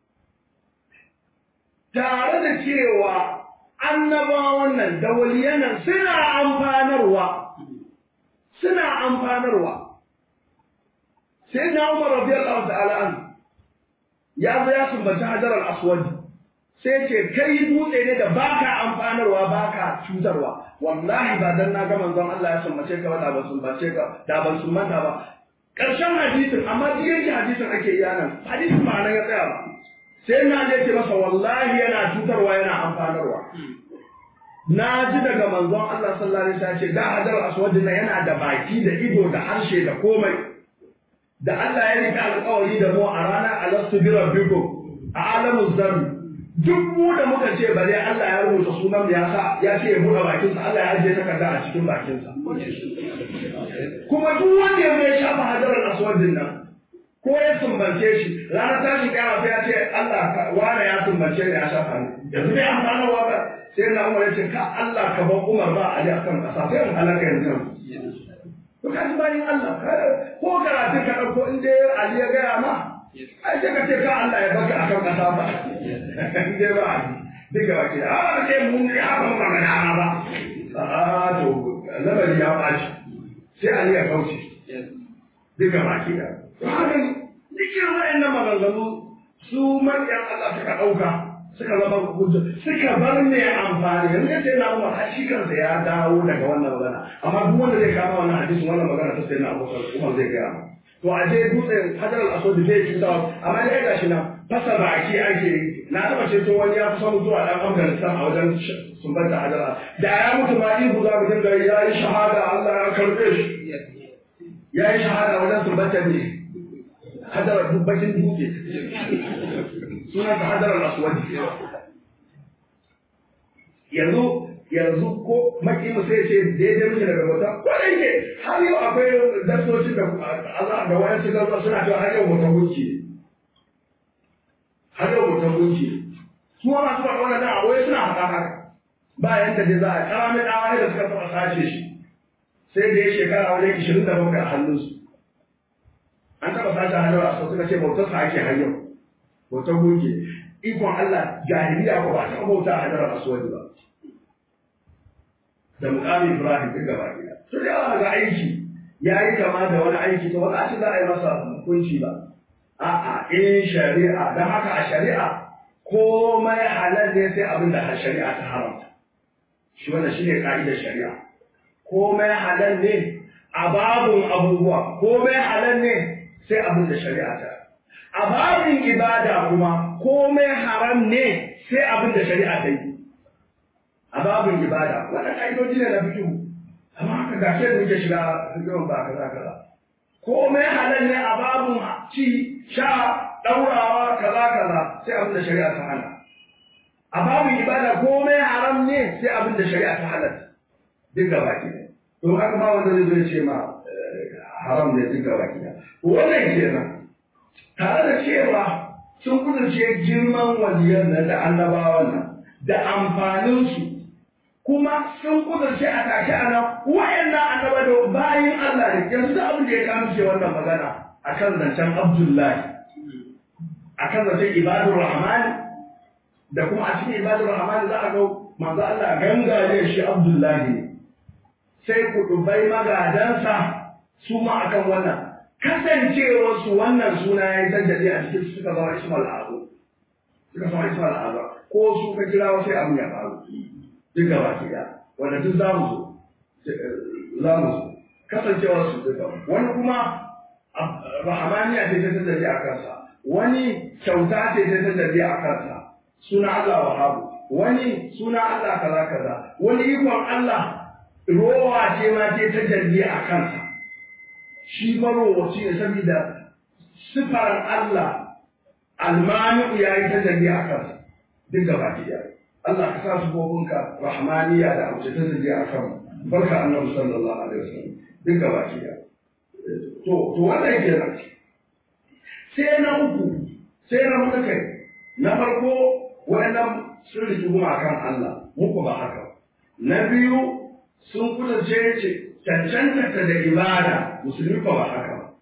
tare da cewa annabawan nan da waliyanan suna amfanarwa suna amfanarwa sai na Umar radiyallahu ta'ala an ya zo ya sumbaci Hajar al-Aswad sai ce kai dutse ne da baka amfanarwa baka cutarwa wallahi ba dan na ga manzon Allah ya sumbace ka ba da ban sumbace ka da ban sumbanta ba karshen hadisin amma duk yake hadisin ake iya nan hadisin ba nan ya tsaya ba sai na je ce masa wallahi yana cutarwa yana amfanarwa na ji daga manzon Allah sallallahu alaihi wasallam ce da hajar aswad na yana da baki da ido da harshe da komai da Allah ya rika alƙawari da mu a ranar alastu bi rabbikum a alamu zarri duk mu da muka ce bare Allah ya rubuta sunan ya sa ya ce ya buɗe bakinsa Allah ya ajiye takarda a cikin bakinsa kuma duk wanda ya mai shafa hajar aswad nan ko ya sumbance shi ranar tashin kiyama sai ya ce Allah wane ya sumbance ni ya shafa ni yanzu dai an fara waka sai na Umar ya ce ka Allah ka bar Umar ba Ali akan kasa sai in halaka yanzu to ka ji bayin Allah ko karatu ka dauko in dai Ali ya gaya ma ai sai ka ce ka Allah ya baka akan kasa ba in dai ba Ali diga ba ke a ce mun ya ba magana ba a to labari ya baci sai Ali ya kauce diga ba ke da to haka dukkan waɗannan maganganu su manyan Allah suka ɗauka suka zama hujja suka bar ne amfani yanzu sai na Umar har shi kansa ya dawo daga wannan magana amma duk wanda zai kama wannan hadisin wannan magana ta sai na Abu Umar zai gaya to a je dutsen Hajar al-Aswad zai ci da amma dai ga shi nan fasa baki ake yi na taba ce to wani ya fi samu zuwa dan Afghanistan a wajen sumbanta Hajar da ya mutu ma ihu za mu dinga ya yi shahada Allah ya karbe shi ya yi shahada wajen sumbanta ne Hajar bakin dutse sunan ta hadar al-aswad yanzu yanzu ko maki mu sai ce daidai muke daga wata ko da yake har yau akwai darsocin da Allah da wayan su gaza suna cewa har yau wata gunki har yau wata gunki su ma masu faɗa wannan da wai suna haɗa haka bayan da za a kara mai dawa da suka taɓa sace shi sai da ya shekara wajen ishirin da bakwai a hannunsu an taɓa sace hannun a suka ce bautarsa ake har yau bautar gunki ikon Allah jahiliya ko ba ta bauta a hadarar aswadi ba da mukamin Ibrahim duk gaba gida to da yawa ga aiki ya yi kama da wani aiki to wani ce za a yi masa hukunci ba a'a in shari'a don haka a shari'a komai halal ne sai abin da shari'a ta haramta shi wannan shine ka'idar shari'a komai halal ne a babun abubuwa komai halal ne sai abin da shari'a ta a babin ibada kuma komai haram ne sai abin da shari'a ta yi a babin ibada wannan ka'idoji ne na fikihu amma haka ga shi muke shiga fikihun ba kaza kaza komai halal ne a babin ci sha daurawa kaza kaza sai abin da shari'a ta hana a babin ibada komai haram ne sai abin da shari'a ta halatta duk gaba ki ne to haka ma wanda zai ce ma haram ne duk gaba ki ne wannan kenan tare da cewa sun kudurce girman waliyan nan da annabawan nan da amfaninsu kuma sun kudurce a tashi a nan wayannan annaba da bayin Allah ne yanzu da abin da ya kama ce wannan magana akan zancen Abdullahi akan zancen ibadur rahman da kuma a cikin ibadur rahman za a ga manzo Allah gangare shi Abdullahi sai kudubai magadansa su ma akan wannan kasancewarsu wannan suna ya yi sajjade a cikin suka zama ismal abu suka sama isma al'azam ko su ka kira wasu abin ya faru duk gaba ki ɗaya wanda duk za mu zo za mu zo kasancewar su duka wani kuma rahamaniya ce ta tattabi a kansa wani kyauta ce ta tattabi a kansa suna Allah wahabu wani suna Allah kaza kaza wani ikon Allah rowa ce ma ce ta jalli a kansa shi marowaci ne saboda sifar Allah almanu ya yi ta jalli a kansa duk gaba ki Allah ka sa su gobinka rahmaniya da abu ta jalli a kan barka annabi sallallahu alaihi wasallam duk gaba ki to to wannan kenan sai na uku sai na hudu kai na farko waɗannan sun riki kan Allah muku ba haka na biyu sun kudurce cancanta da ibada musulmi ba ba haka ba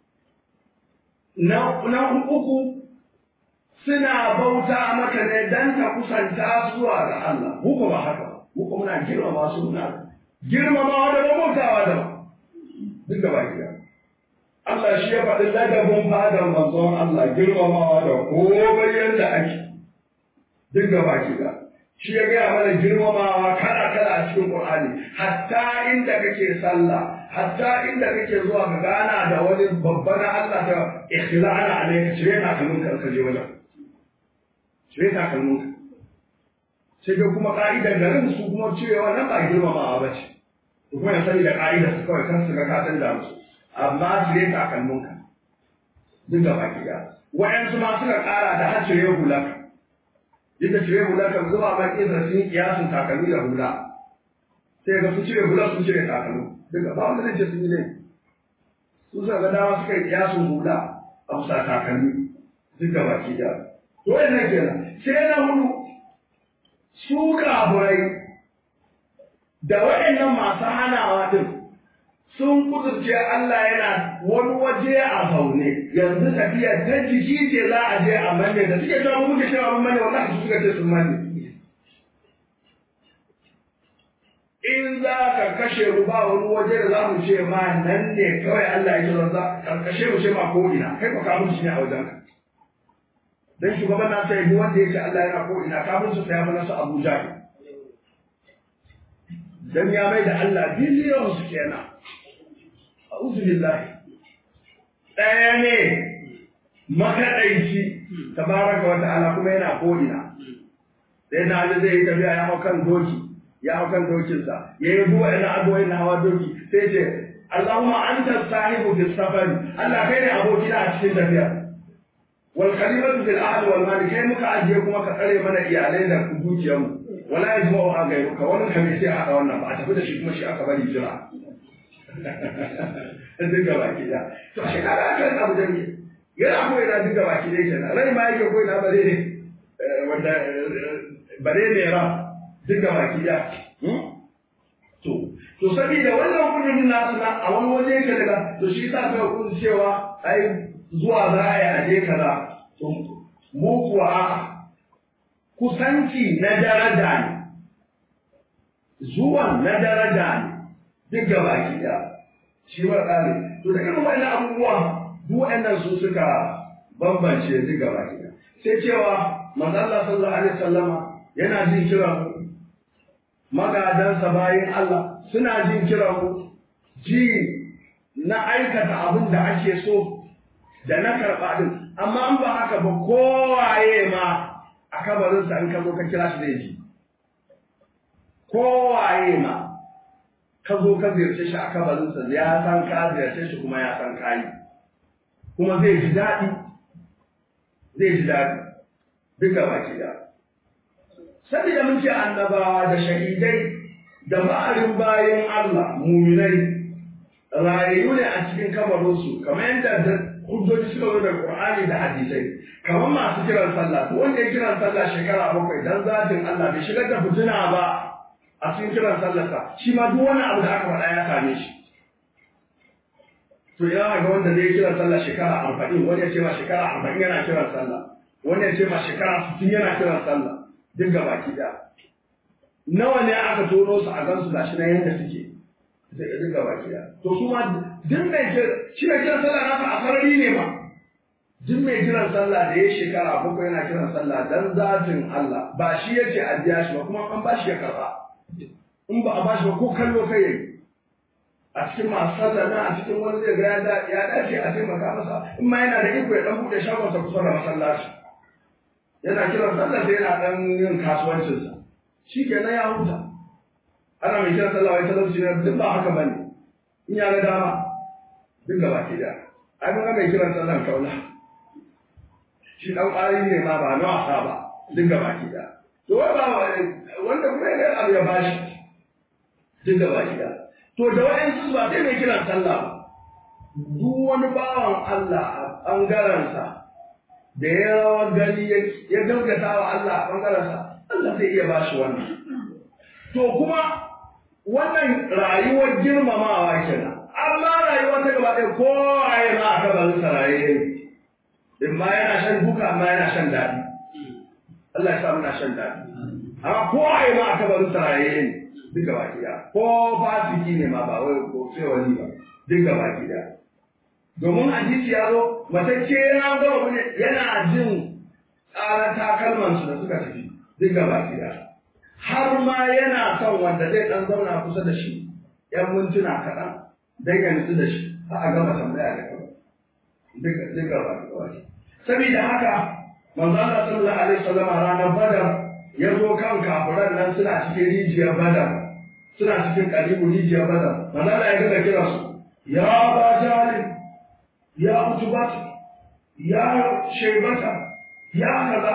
na na uku suna bauta maka ne dan ka kusanta zuwa ga Allah muku ba haka ba muku muna girmama su muna girmamawa da bautawa da duk gaba gida Allah shi ya faɗi ladabin fadan manzon Allah girmamawa da komai yadda ake duk gaba gida shi ya gaya mana girmamawa kala kala a cikin Qur'ani hatta inda kake sallah hatta inda kake zuwa ka gana da wani babba na Allah ta ikhlana alayka cire na kalmun ka je wajen cire ta kalmun ka sai dai kuma ka'idar garin su kuma cewa nan ba girmamawa ba ce kuma ya sani da ka'idar su kawai kan su ga ka da musu amma cire ta kalmun ka duk gaba gida wa'yansu ma suka kara da har cire hulaka duk da cire hula kan zuba ma kisa sun yi kiyasun takalmi da hula sai ga su cire hula sun cire takalmi duka ba wanda zai ce sun yi ne su suka ga dama suka yi kiyasun hula a bisa takalmi duk da baki da to wannan kenan sai na hudu su kaburai da waɗannan masu hanawa din sun kudurce Allah yana wani waje a zaune yanzu tafiya ta jiki ce za a je a manne da suke cewa muke cewa mun manne wallahi su suka ce sun manne in za ka kashe mu ba wani waje da za mu ce ma nan ne kawai Allah ya kira za ka kashe mu ce ma ko ina kai ko ka mutu ne a wajen ka dan shugaban na sai duk wanda yake Allah yana ko ina kafin su tsaya mana su Abuja dan ya mai da Allah biliyon su kenan a'udhu billahi ɗaya ne makaɗaici tabaraka wa ta'ala kuma yana ko'ina sai na ali zai yi tafiya ya hau kan doki ya hau kan dokinsa ya yi zuwa ina abuwa na hawa doki sai ce Allahumma anta sahibu fi safari Allah kai ne abokina a cikin tafiya wal khalifatu fil ahli wal mali kai muka ajiye kuma ka tsare mana iyalai da dukiyarmu wala yajma'u ha gairuka wannan kame sai a haɗa wannan ba a tafi da shi kuma shi aka bari jira duk gaba ki da to shi kaga aka abu da ni yana ko ina duk gaba ki dai kenan rai ma yake ko ina bare ne wanda bare ne ra duk gaba ki da to to saboda wannan kudirin nasu na a wani waje yake daga to shi yasa kai kun cewa ai zuwa za a yi aje kaza to mu kuwa kusanci na daraja ne zuwan na daraja ne duk gaba ki da shi wa ƙare to da irin wannan abubuwa duk waɗannan su suka bambance duk gaba ki sai cewa manzo Allah sallallahu alaihi wasallama yana jin kiran magadansa bayin Allah suna jin kiran mu ji na aikata abin da ake so da na karɓa din amma an ba haka ba kowaye ma a kabarinsa in ka zo ka kira shi zai ji kowaye ma ka zo ka ziyarce shi a kabarinsa ya san ka ziyarce shi kuma ya san kayi kuma zai ji daɗi zai ji daɗi duka baki da saboda mun ce annabawa da shahidai da ma'arin bayan Allah muminai rayayu ne a cikin kabarinsu kamar yadda hujjoji suka zo da Qur'ani da hadisai kamar masu kiran sallah to wanda ya kiran sallah shekara bakwai dan zatin Allah bai shigar da fitina ba a cikin kiran sallarsa shi ma duk wani abu da aka faɗa ya same shi to ya ga wanda zai kiran sallah shekara arba'in wani ya ce ma shekara arba'in yana kiran sallah wani ya ce ma shekara sittin yana kiran sallah duk ga baki da nawa ne aka tono su a gansu gashi na yadda suke duk ga baki da to su ma duk mai shi mai kiran sallah nasa a sarari ne ba duk mai kiran sallah da ya shekara bakwai yana kiran sallah dan zatin Allah ba shi yace a biya shi ba kuma an ba shi ya karba in ba a ba shi ba ko kallo kai yayi a cikin masu sallah na a cikin wani zai ga ya ya dace a taimaka masa in ma yana da iko ya dan bude shagonsa kusa da masallaci yana kiran sallah sai yana dan yin kasuwancinsa shi kenan ya huta ana mai kiran sallah wai talauci ne duk ba haka bane in ya ga dama duk gaba ke da ai mun ga mai kiran sallah kaula shi dan ƙwari ne ma ba na wasa ba duk gaba ke da to wai ba wanda kuma ya ga abu ya bashi duk gaba ke da to da wa'ansu ba sai mai kiran sallah ba duk wani bawan Allah a ɓangarensa da ya rawar gani ya gaggata wa Allah a ɓangarensa Allah zai iya bashi wannan to kuma wannan rayuwar girmamawa kenan amma rayuwa ta gaba ɗaya ko a yi ma a kabarin saraye ne in ma yana shan duka amma yana shan daɗi Allah ya sa muna shan daɗi amma ko a yi ma a kabarin saraye ne duk gaba ɗaya ko fasiki ne ma ba wai ko sai wani ba duk gaba ɗaya domin hadisi ya zo matacce yana gaba ne yana jin tsarar takalmansu da suka tafi duk gaba ɗaya har ma yana son wanda zai ɗan zauna kusa da shi ‘yan mintuna kaɗan don ya nutsu da shi har a gama tambaya da kawai duk gaba ɗaya saboda haka manzo Allah sallallahu alaihi wasallam ranar badar ya zo kan kafiran nan suna cikin rijiyar badar suna cikin kalibu rijiyar badar manzo Allah ya ga kira su ya ba jalil ya utubat ya shaybata ya kaza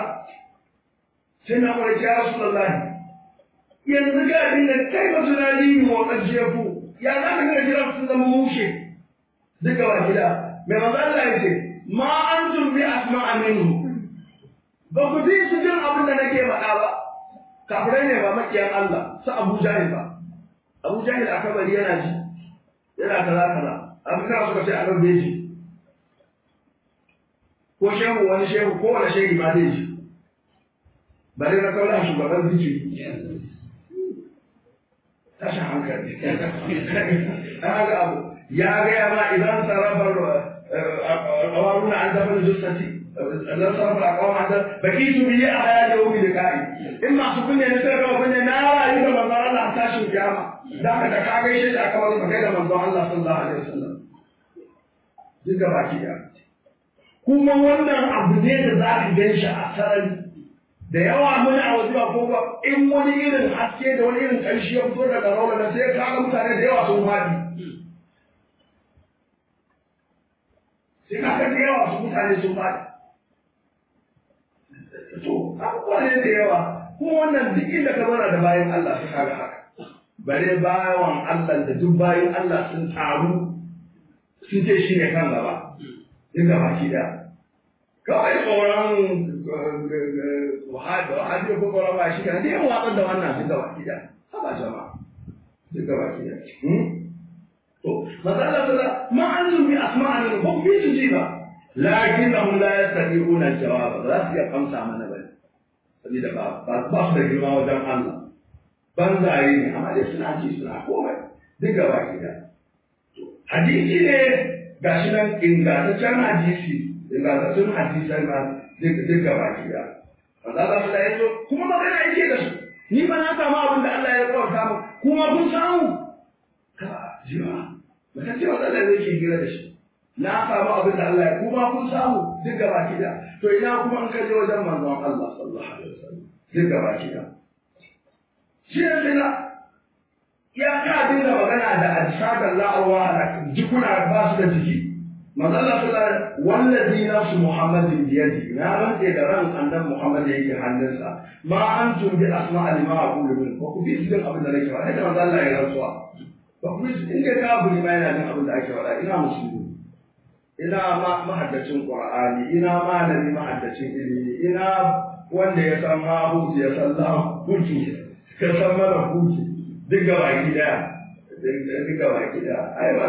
sai na kwarai ya rasu da lahi yanzu ga abin da kai ba tunani mu wa ƙarshe ku ya za ka ga jira sun zama mushe duka wa gida mai manzo Allah ya ce ma antum bi asma'a minhu ba ku ji su jin abin da nake faɗa ba kafirai ne ba makiyan Allah su Abu Jahil ba Abu Jahil a kabari yana ji yana kaza kaza an kana suka ce a nan bai ji ko shehu wani shehu ko wani shehu ma zai ji bare na kaula shugaban zikiri tashin hankali haka abu ya gaya ma idan sarrafar awaruna an dafa jussati idan sarrafar akawar an dafa baki su biye a haya da wumi da ka'i in masu kunne ne sai gaba kunne na rayu da manzon Allah tashin kiyama da ka da ka gaishe shi aka wani kai da manzon Allah sallallahu alaihi wasallam duk da baki da kuma wannan abu ne da za ka gan shi a sarari da yawa muni a wasu ko ba in wani irin haske da wani irin ƙarshe ya fito daga rawa na sai ka ga mutane da yawa sun faɗi sai ka ga da yawa su mutane sun faɗi to abubuwa ne da yawa kuma wannan duk inda ka zauna da bayan Allah su kaga haka bare bayan Allah da duk bayan Allah sun taru sun ce shi ne kan gaba duk gaba ki da kawai tsoron wahabi ko tsoron ba shi kan dai watsar da wannan duk gaba ki da haba jama'a duk gaba ki da to matsala ta ma an zumi asma'an ko bi su ji ba lakinnahum la yastati'una al-jawab ba za su iya amsa mana ba saboda ba ba su da girma wajen Allah banzaye ne amma dai suna ji suna komai duk gaba ki da hadisi ne gashi nan ingantaccen hadisi ingantaccen hadisan ma duk gaba ki da Allah za su da yanzu kuma magana yake da su ni ba na samu abin da Allah ya kawarta mu kuma kun samu ka jiwa ba ta ce wa Allah zai ke gira da shi na samu abin da Allah ya kuma kun samu duk gaba ki da to ina kuma an kaje wajen manzon Allah sallallahu alaihi wasallam duk gaba ki da shi ne na ya ka dinga magana da ajsadar la'arwa da jikuna ba su da jiki manzon Allah sallallahu alaihi wallazi nafsu muhammadin biyadi na rantse da ran annan muhammad yake hannunsa ma antum bi asma'a lima aqulu min ko ku bi cikin abin da nake faɗa da manzon Allah ya rantsuwa ba ku bi in ga kafiri ma yana jin abin da ake faɗa ina musulmi ina mahaddacin Qur'ani ina malami mahaddacin ilimi ina wanda ya san mahuti ya san lahuti ka san mara huti duk gaba gida duk gaba gida ai ba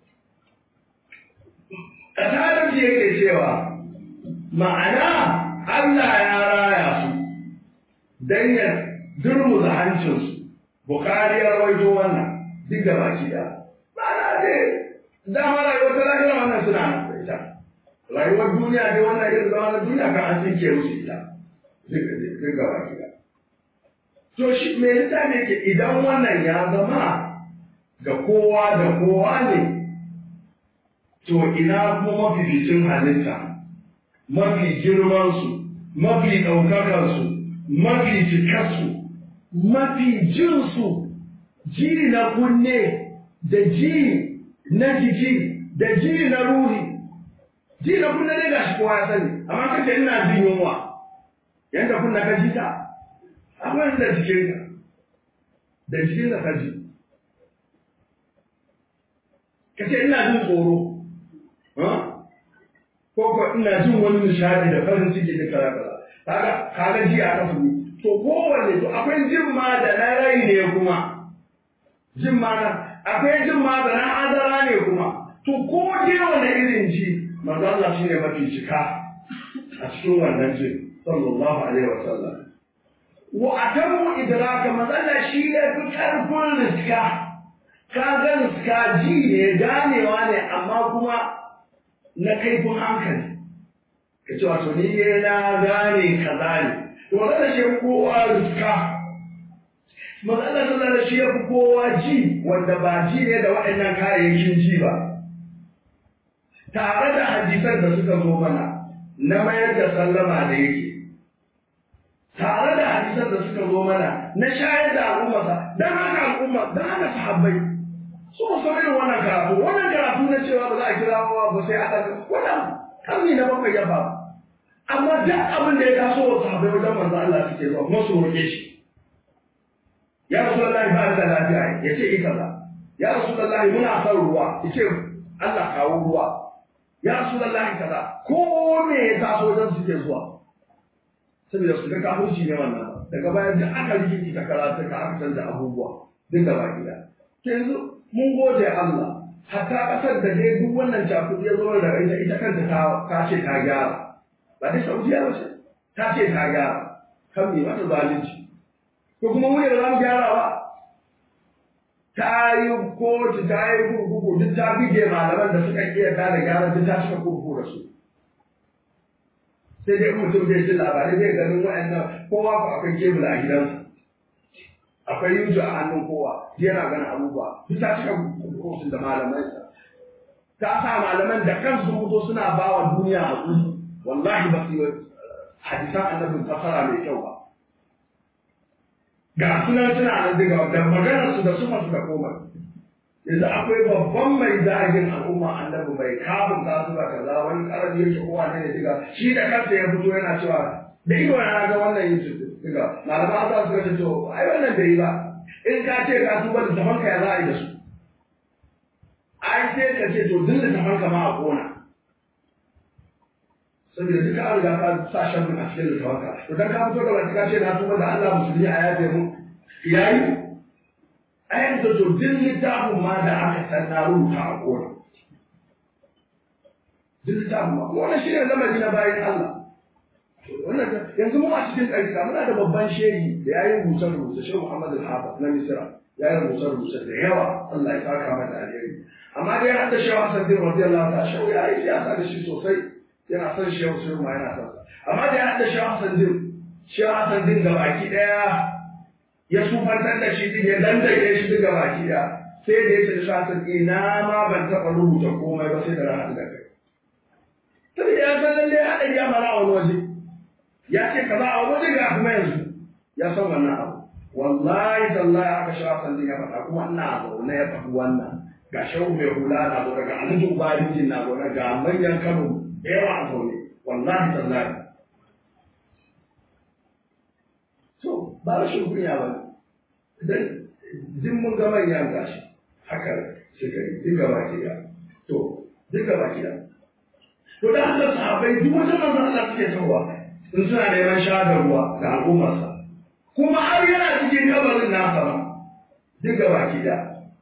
kasarar shi yake cewa ma'ana Allah ya raya su dan ya durmuza hancinsu Bukhari ya rawaito wannan duk gaba gida ma'ana dai dama rayuwar ta lahira wannan suna nan da ita rayuwar duniya ne wannan irin zama na duniya kan an tsinke musu ita duk gaba gida to shi me yasa ne ke idan wannan ya zama ga kowa da kowa ne to ina kuma mafificin halitta mafi girmansu mafi ɗaukakarsu mafi cikarsu mafi jinsu ji na kunne da ji na jiki da ji na ruhi ji na kunne ne ga shi kowa ya sani amma kace ina jin yunwa yanda kunna ka ji ta akwai da jikin ka da jikin ka ji kace ina jin tsoro ko ko ina jin wani nishadi da farin ciki da kaza kaza kaga kaga ji a kafu to kowanne to akwai jin ma da na rai ne kuma jin ma na akwai jin ma da na adara ne kuma to ko dai wani irin ji manzo Allah shine mafi cika a cikin wannan jin sallallahu alaihi wasallam wa atamu idraka manzo Allah shi ne fi karfin riska ka ga riska ji ne ganewa ne amma kuma na kaifin hankali ka ce wato ni ne na gane kaza ne to wannan shi kowa riska Matsalar sallar da shi ya fi kowa ji wanda ba ji ne da waɗannan kayayyakin ji ba. Tare da hadisan da suka zo mana na mayar da sallama da yake. Tare da hadisan da suka zo mana na shayar da al'ummarsa don haka al'umma don haka sahabbai. Su ba san irin wannan karatu, wannan karatu na cewa ba za a kira wa ba sai a ɗaga, wannan karni na bakwai ya faru. Amma duk abin da ya taso wa sahabbai wajen manzo Allah suke zuwa kuma su roƙe shi. ya rasulullahi ba da lafiya ya ce ita ba ya rasulullahi muna son ruwa ya ce Allah kawo ruwa ya rasulullahi kaza ko me ya taso wajen suke zuwa saboda su ga kafirci ne wannan daga bayan da aka rikici ta karatu ka aka canza abubuwa duk gaba gida yanzu mun gode Allah hatta kasar da dai duk wannan cakuɗi ya zo da ita ita kanta ta ce ta gyara ba dai Saudiya ba ce ta ce ta gyara kan me mata zalunci ko kuma mu ne ba za mu gyara ba ta yi kotu ta yi kurkuku duk ta bige malaman da suka iya da gyara duk ta cika kurkuku da su sai dai mutum zai ji labarai zai ganin wa'annan kowa ko akwai kebul a gidansa akwai yuju a hannun kowa yana ganin abubuwa duk ta cika kurkuku da malamansa ta sa malaman da kansu mutu suna ba wa duniya a wallahi ba su yi hadisan annabin fasara mai kyau ba ga sunan suna nan daga da maganar su da suma su da komai yanzu akwai babban mai zagin al'umma annabi mai kafin za su ba kaza wani karami yake kowa ne ne diga shi da kansa ya fito yana cewa da ido na ga wannan yin su diga malama za su ga to ai wannan bai yi ba in ka ce ka tuba da tafanka ya za a yi da su ai sai ka ce to duk da tafanka ma a kona saboda duka an riga ka sa shan a cikin littafanka to dan ka fito da wani ka ce na tuba da Allah musulmi a yaje mu yayi ayan da to din littafin ma da aka san na rubuta a kona din littafin ma wannan shi ne lamari na bayan Allah wannan yanzu mu a cikin ɗarika muna da babban shehi da yayi rubuce rubuce shehu Muhammad al-Hafiz na Misra ya yi rubuce rubuce da yawa Allah ya saka mata alheri amma dai har da shehu Hassan bin radiyallahu ta'ala shehu ya yi siyasa da shi sosai yana son shi yau sai ma yana son sa amma da ya haɗa shi Hassan din shi Hassan din ga baki ɗaya ya sufantar da shi din ya dandake shi din ga baki ɗaya sai da ya ce shi Hassan ina ma ban taɓa rubuta komai ba sai da ranar da kai sai ya san lalle ya haɗa ya mara a wani waje ya ce kaza a wani waje ga kuma yanzu ya san wannan abu wallahi tallahi aka shi Hassan din ya faɗa kuma ina zaune ya faɗi wannan ga shehu mai hula na zo daga alhaji ubarijin na zo ga manyan kano da yawa a zaune wallahi tallahi to ba rashin kunya ba dan din mun ga manyan gashi haka suka yi duka baki da to duka baki da to da haka sahabbai duk wata manzon Allah suke tawa in suna neman shahadar ruwa ga al'ummarsa kuma har yana cikin kabarin nasa ba duka baki da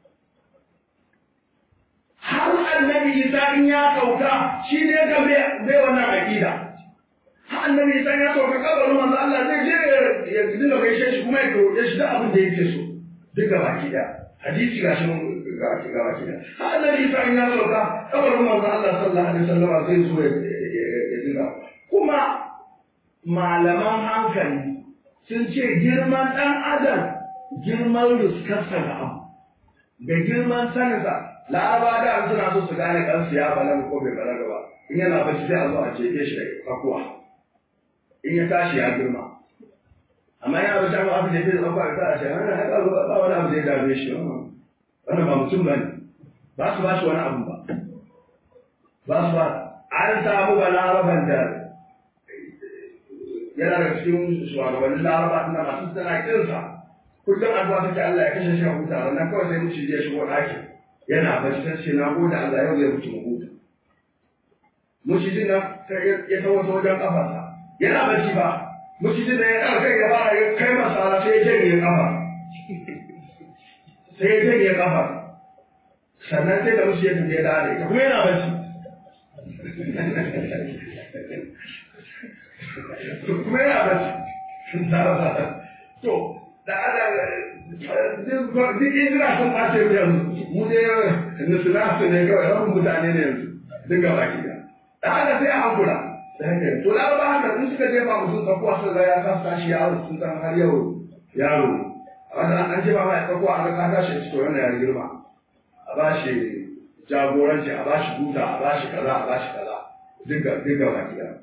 har annabi isa in ya sauka shi ne ka bai wannan aqida har annabi isa ya sauka kabarin manzo Allah zai je ya dinga gaishe shi kuma ya roƙe shi da abin da yake so duka baki da hadisi gashi mun ga ki ga ki har annabi Isa in ya sauka kabarin manzon Allah sallallahu alaihi wasallam zai zo ya dinga kuma malaman hankali sun ce girman ɗan adam girman riskarsa da abu da girman saninsa laraba da suna so su gane kansu ya balaga ko bai balaga ba in yana bacci sai a zo a cece shi da tsakuwa in ya tashi ya girma amma yana bacci amma aka jefe da tsakuwa ta a ce hana haka ba wani abu zai dame shi wannan ba mutum ba ne ba su ba shi wani abu ba ba su ba an samu balaraban da yana da cikin shugabannin laraba na masu tana kinsa kullum addu'a take Allah ya kashe shi a huta wannan kawai sai mutum ya shigo ɗakin yana bacci ta ce na gode Allah yau zai mutu mu huta mushidin nan sai ya tawo ta wajen kafarsa yana bacci ba mushidin nan ya ɗaga kai ya fara ya kai masa sai ya janye kafa sai ya janye kafa sannan sai da mushi ya tafi ya dare kuma yana bacci kuma yana bacci to da ana duk injina sun ɓace mu yanzu mu dai nisina su ne kawai rabin mutane ne yanzu duk gaba ki da da haka sai a hankula to da ba haka in suka jefa mutum tsakuwa sun ga ya sa tashi yaro sun san har yau yaro wanda an jefa mai tsakuwa an ga ka tashi ci to wannan ya girma a ba shi jagoranci a ba shi duta a ba shi kaza a ba shi kaza duk gaba ki da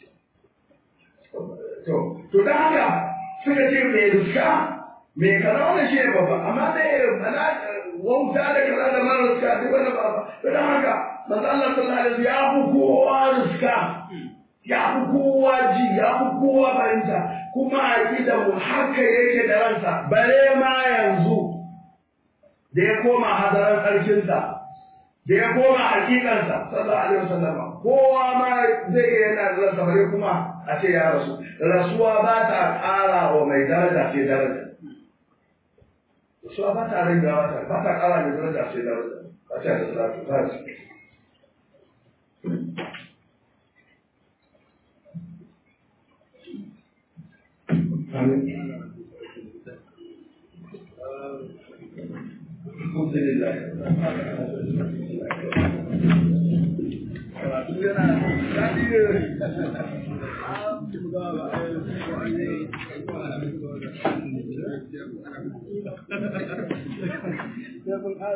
to to da haka suka ce mai riska mai kaza wannan shi ne babba amma dai mana wauta da kaza da mara riska duk wani babba to dan haka manzo Allah sallallahu alaihi wasallam ya fi kowa riska ya fi kowa ji ya fi kowa fahimta kuma aqida mu haka yake da ransa bare ma yanzu da ya koma hadaran tsarkinsa da ya koma hakikansa sallallahu alaihi wasallam kowa ma zai yana da ransa bare kuma a ce ya rasu rasuwa ba ta ƙara wa mai daraja sai daraja rasuwa ba ta rage ba ta ba ta ƙara mai daraja sai daraja ba ta da salatu ba ta Alhamdulillah.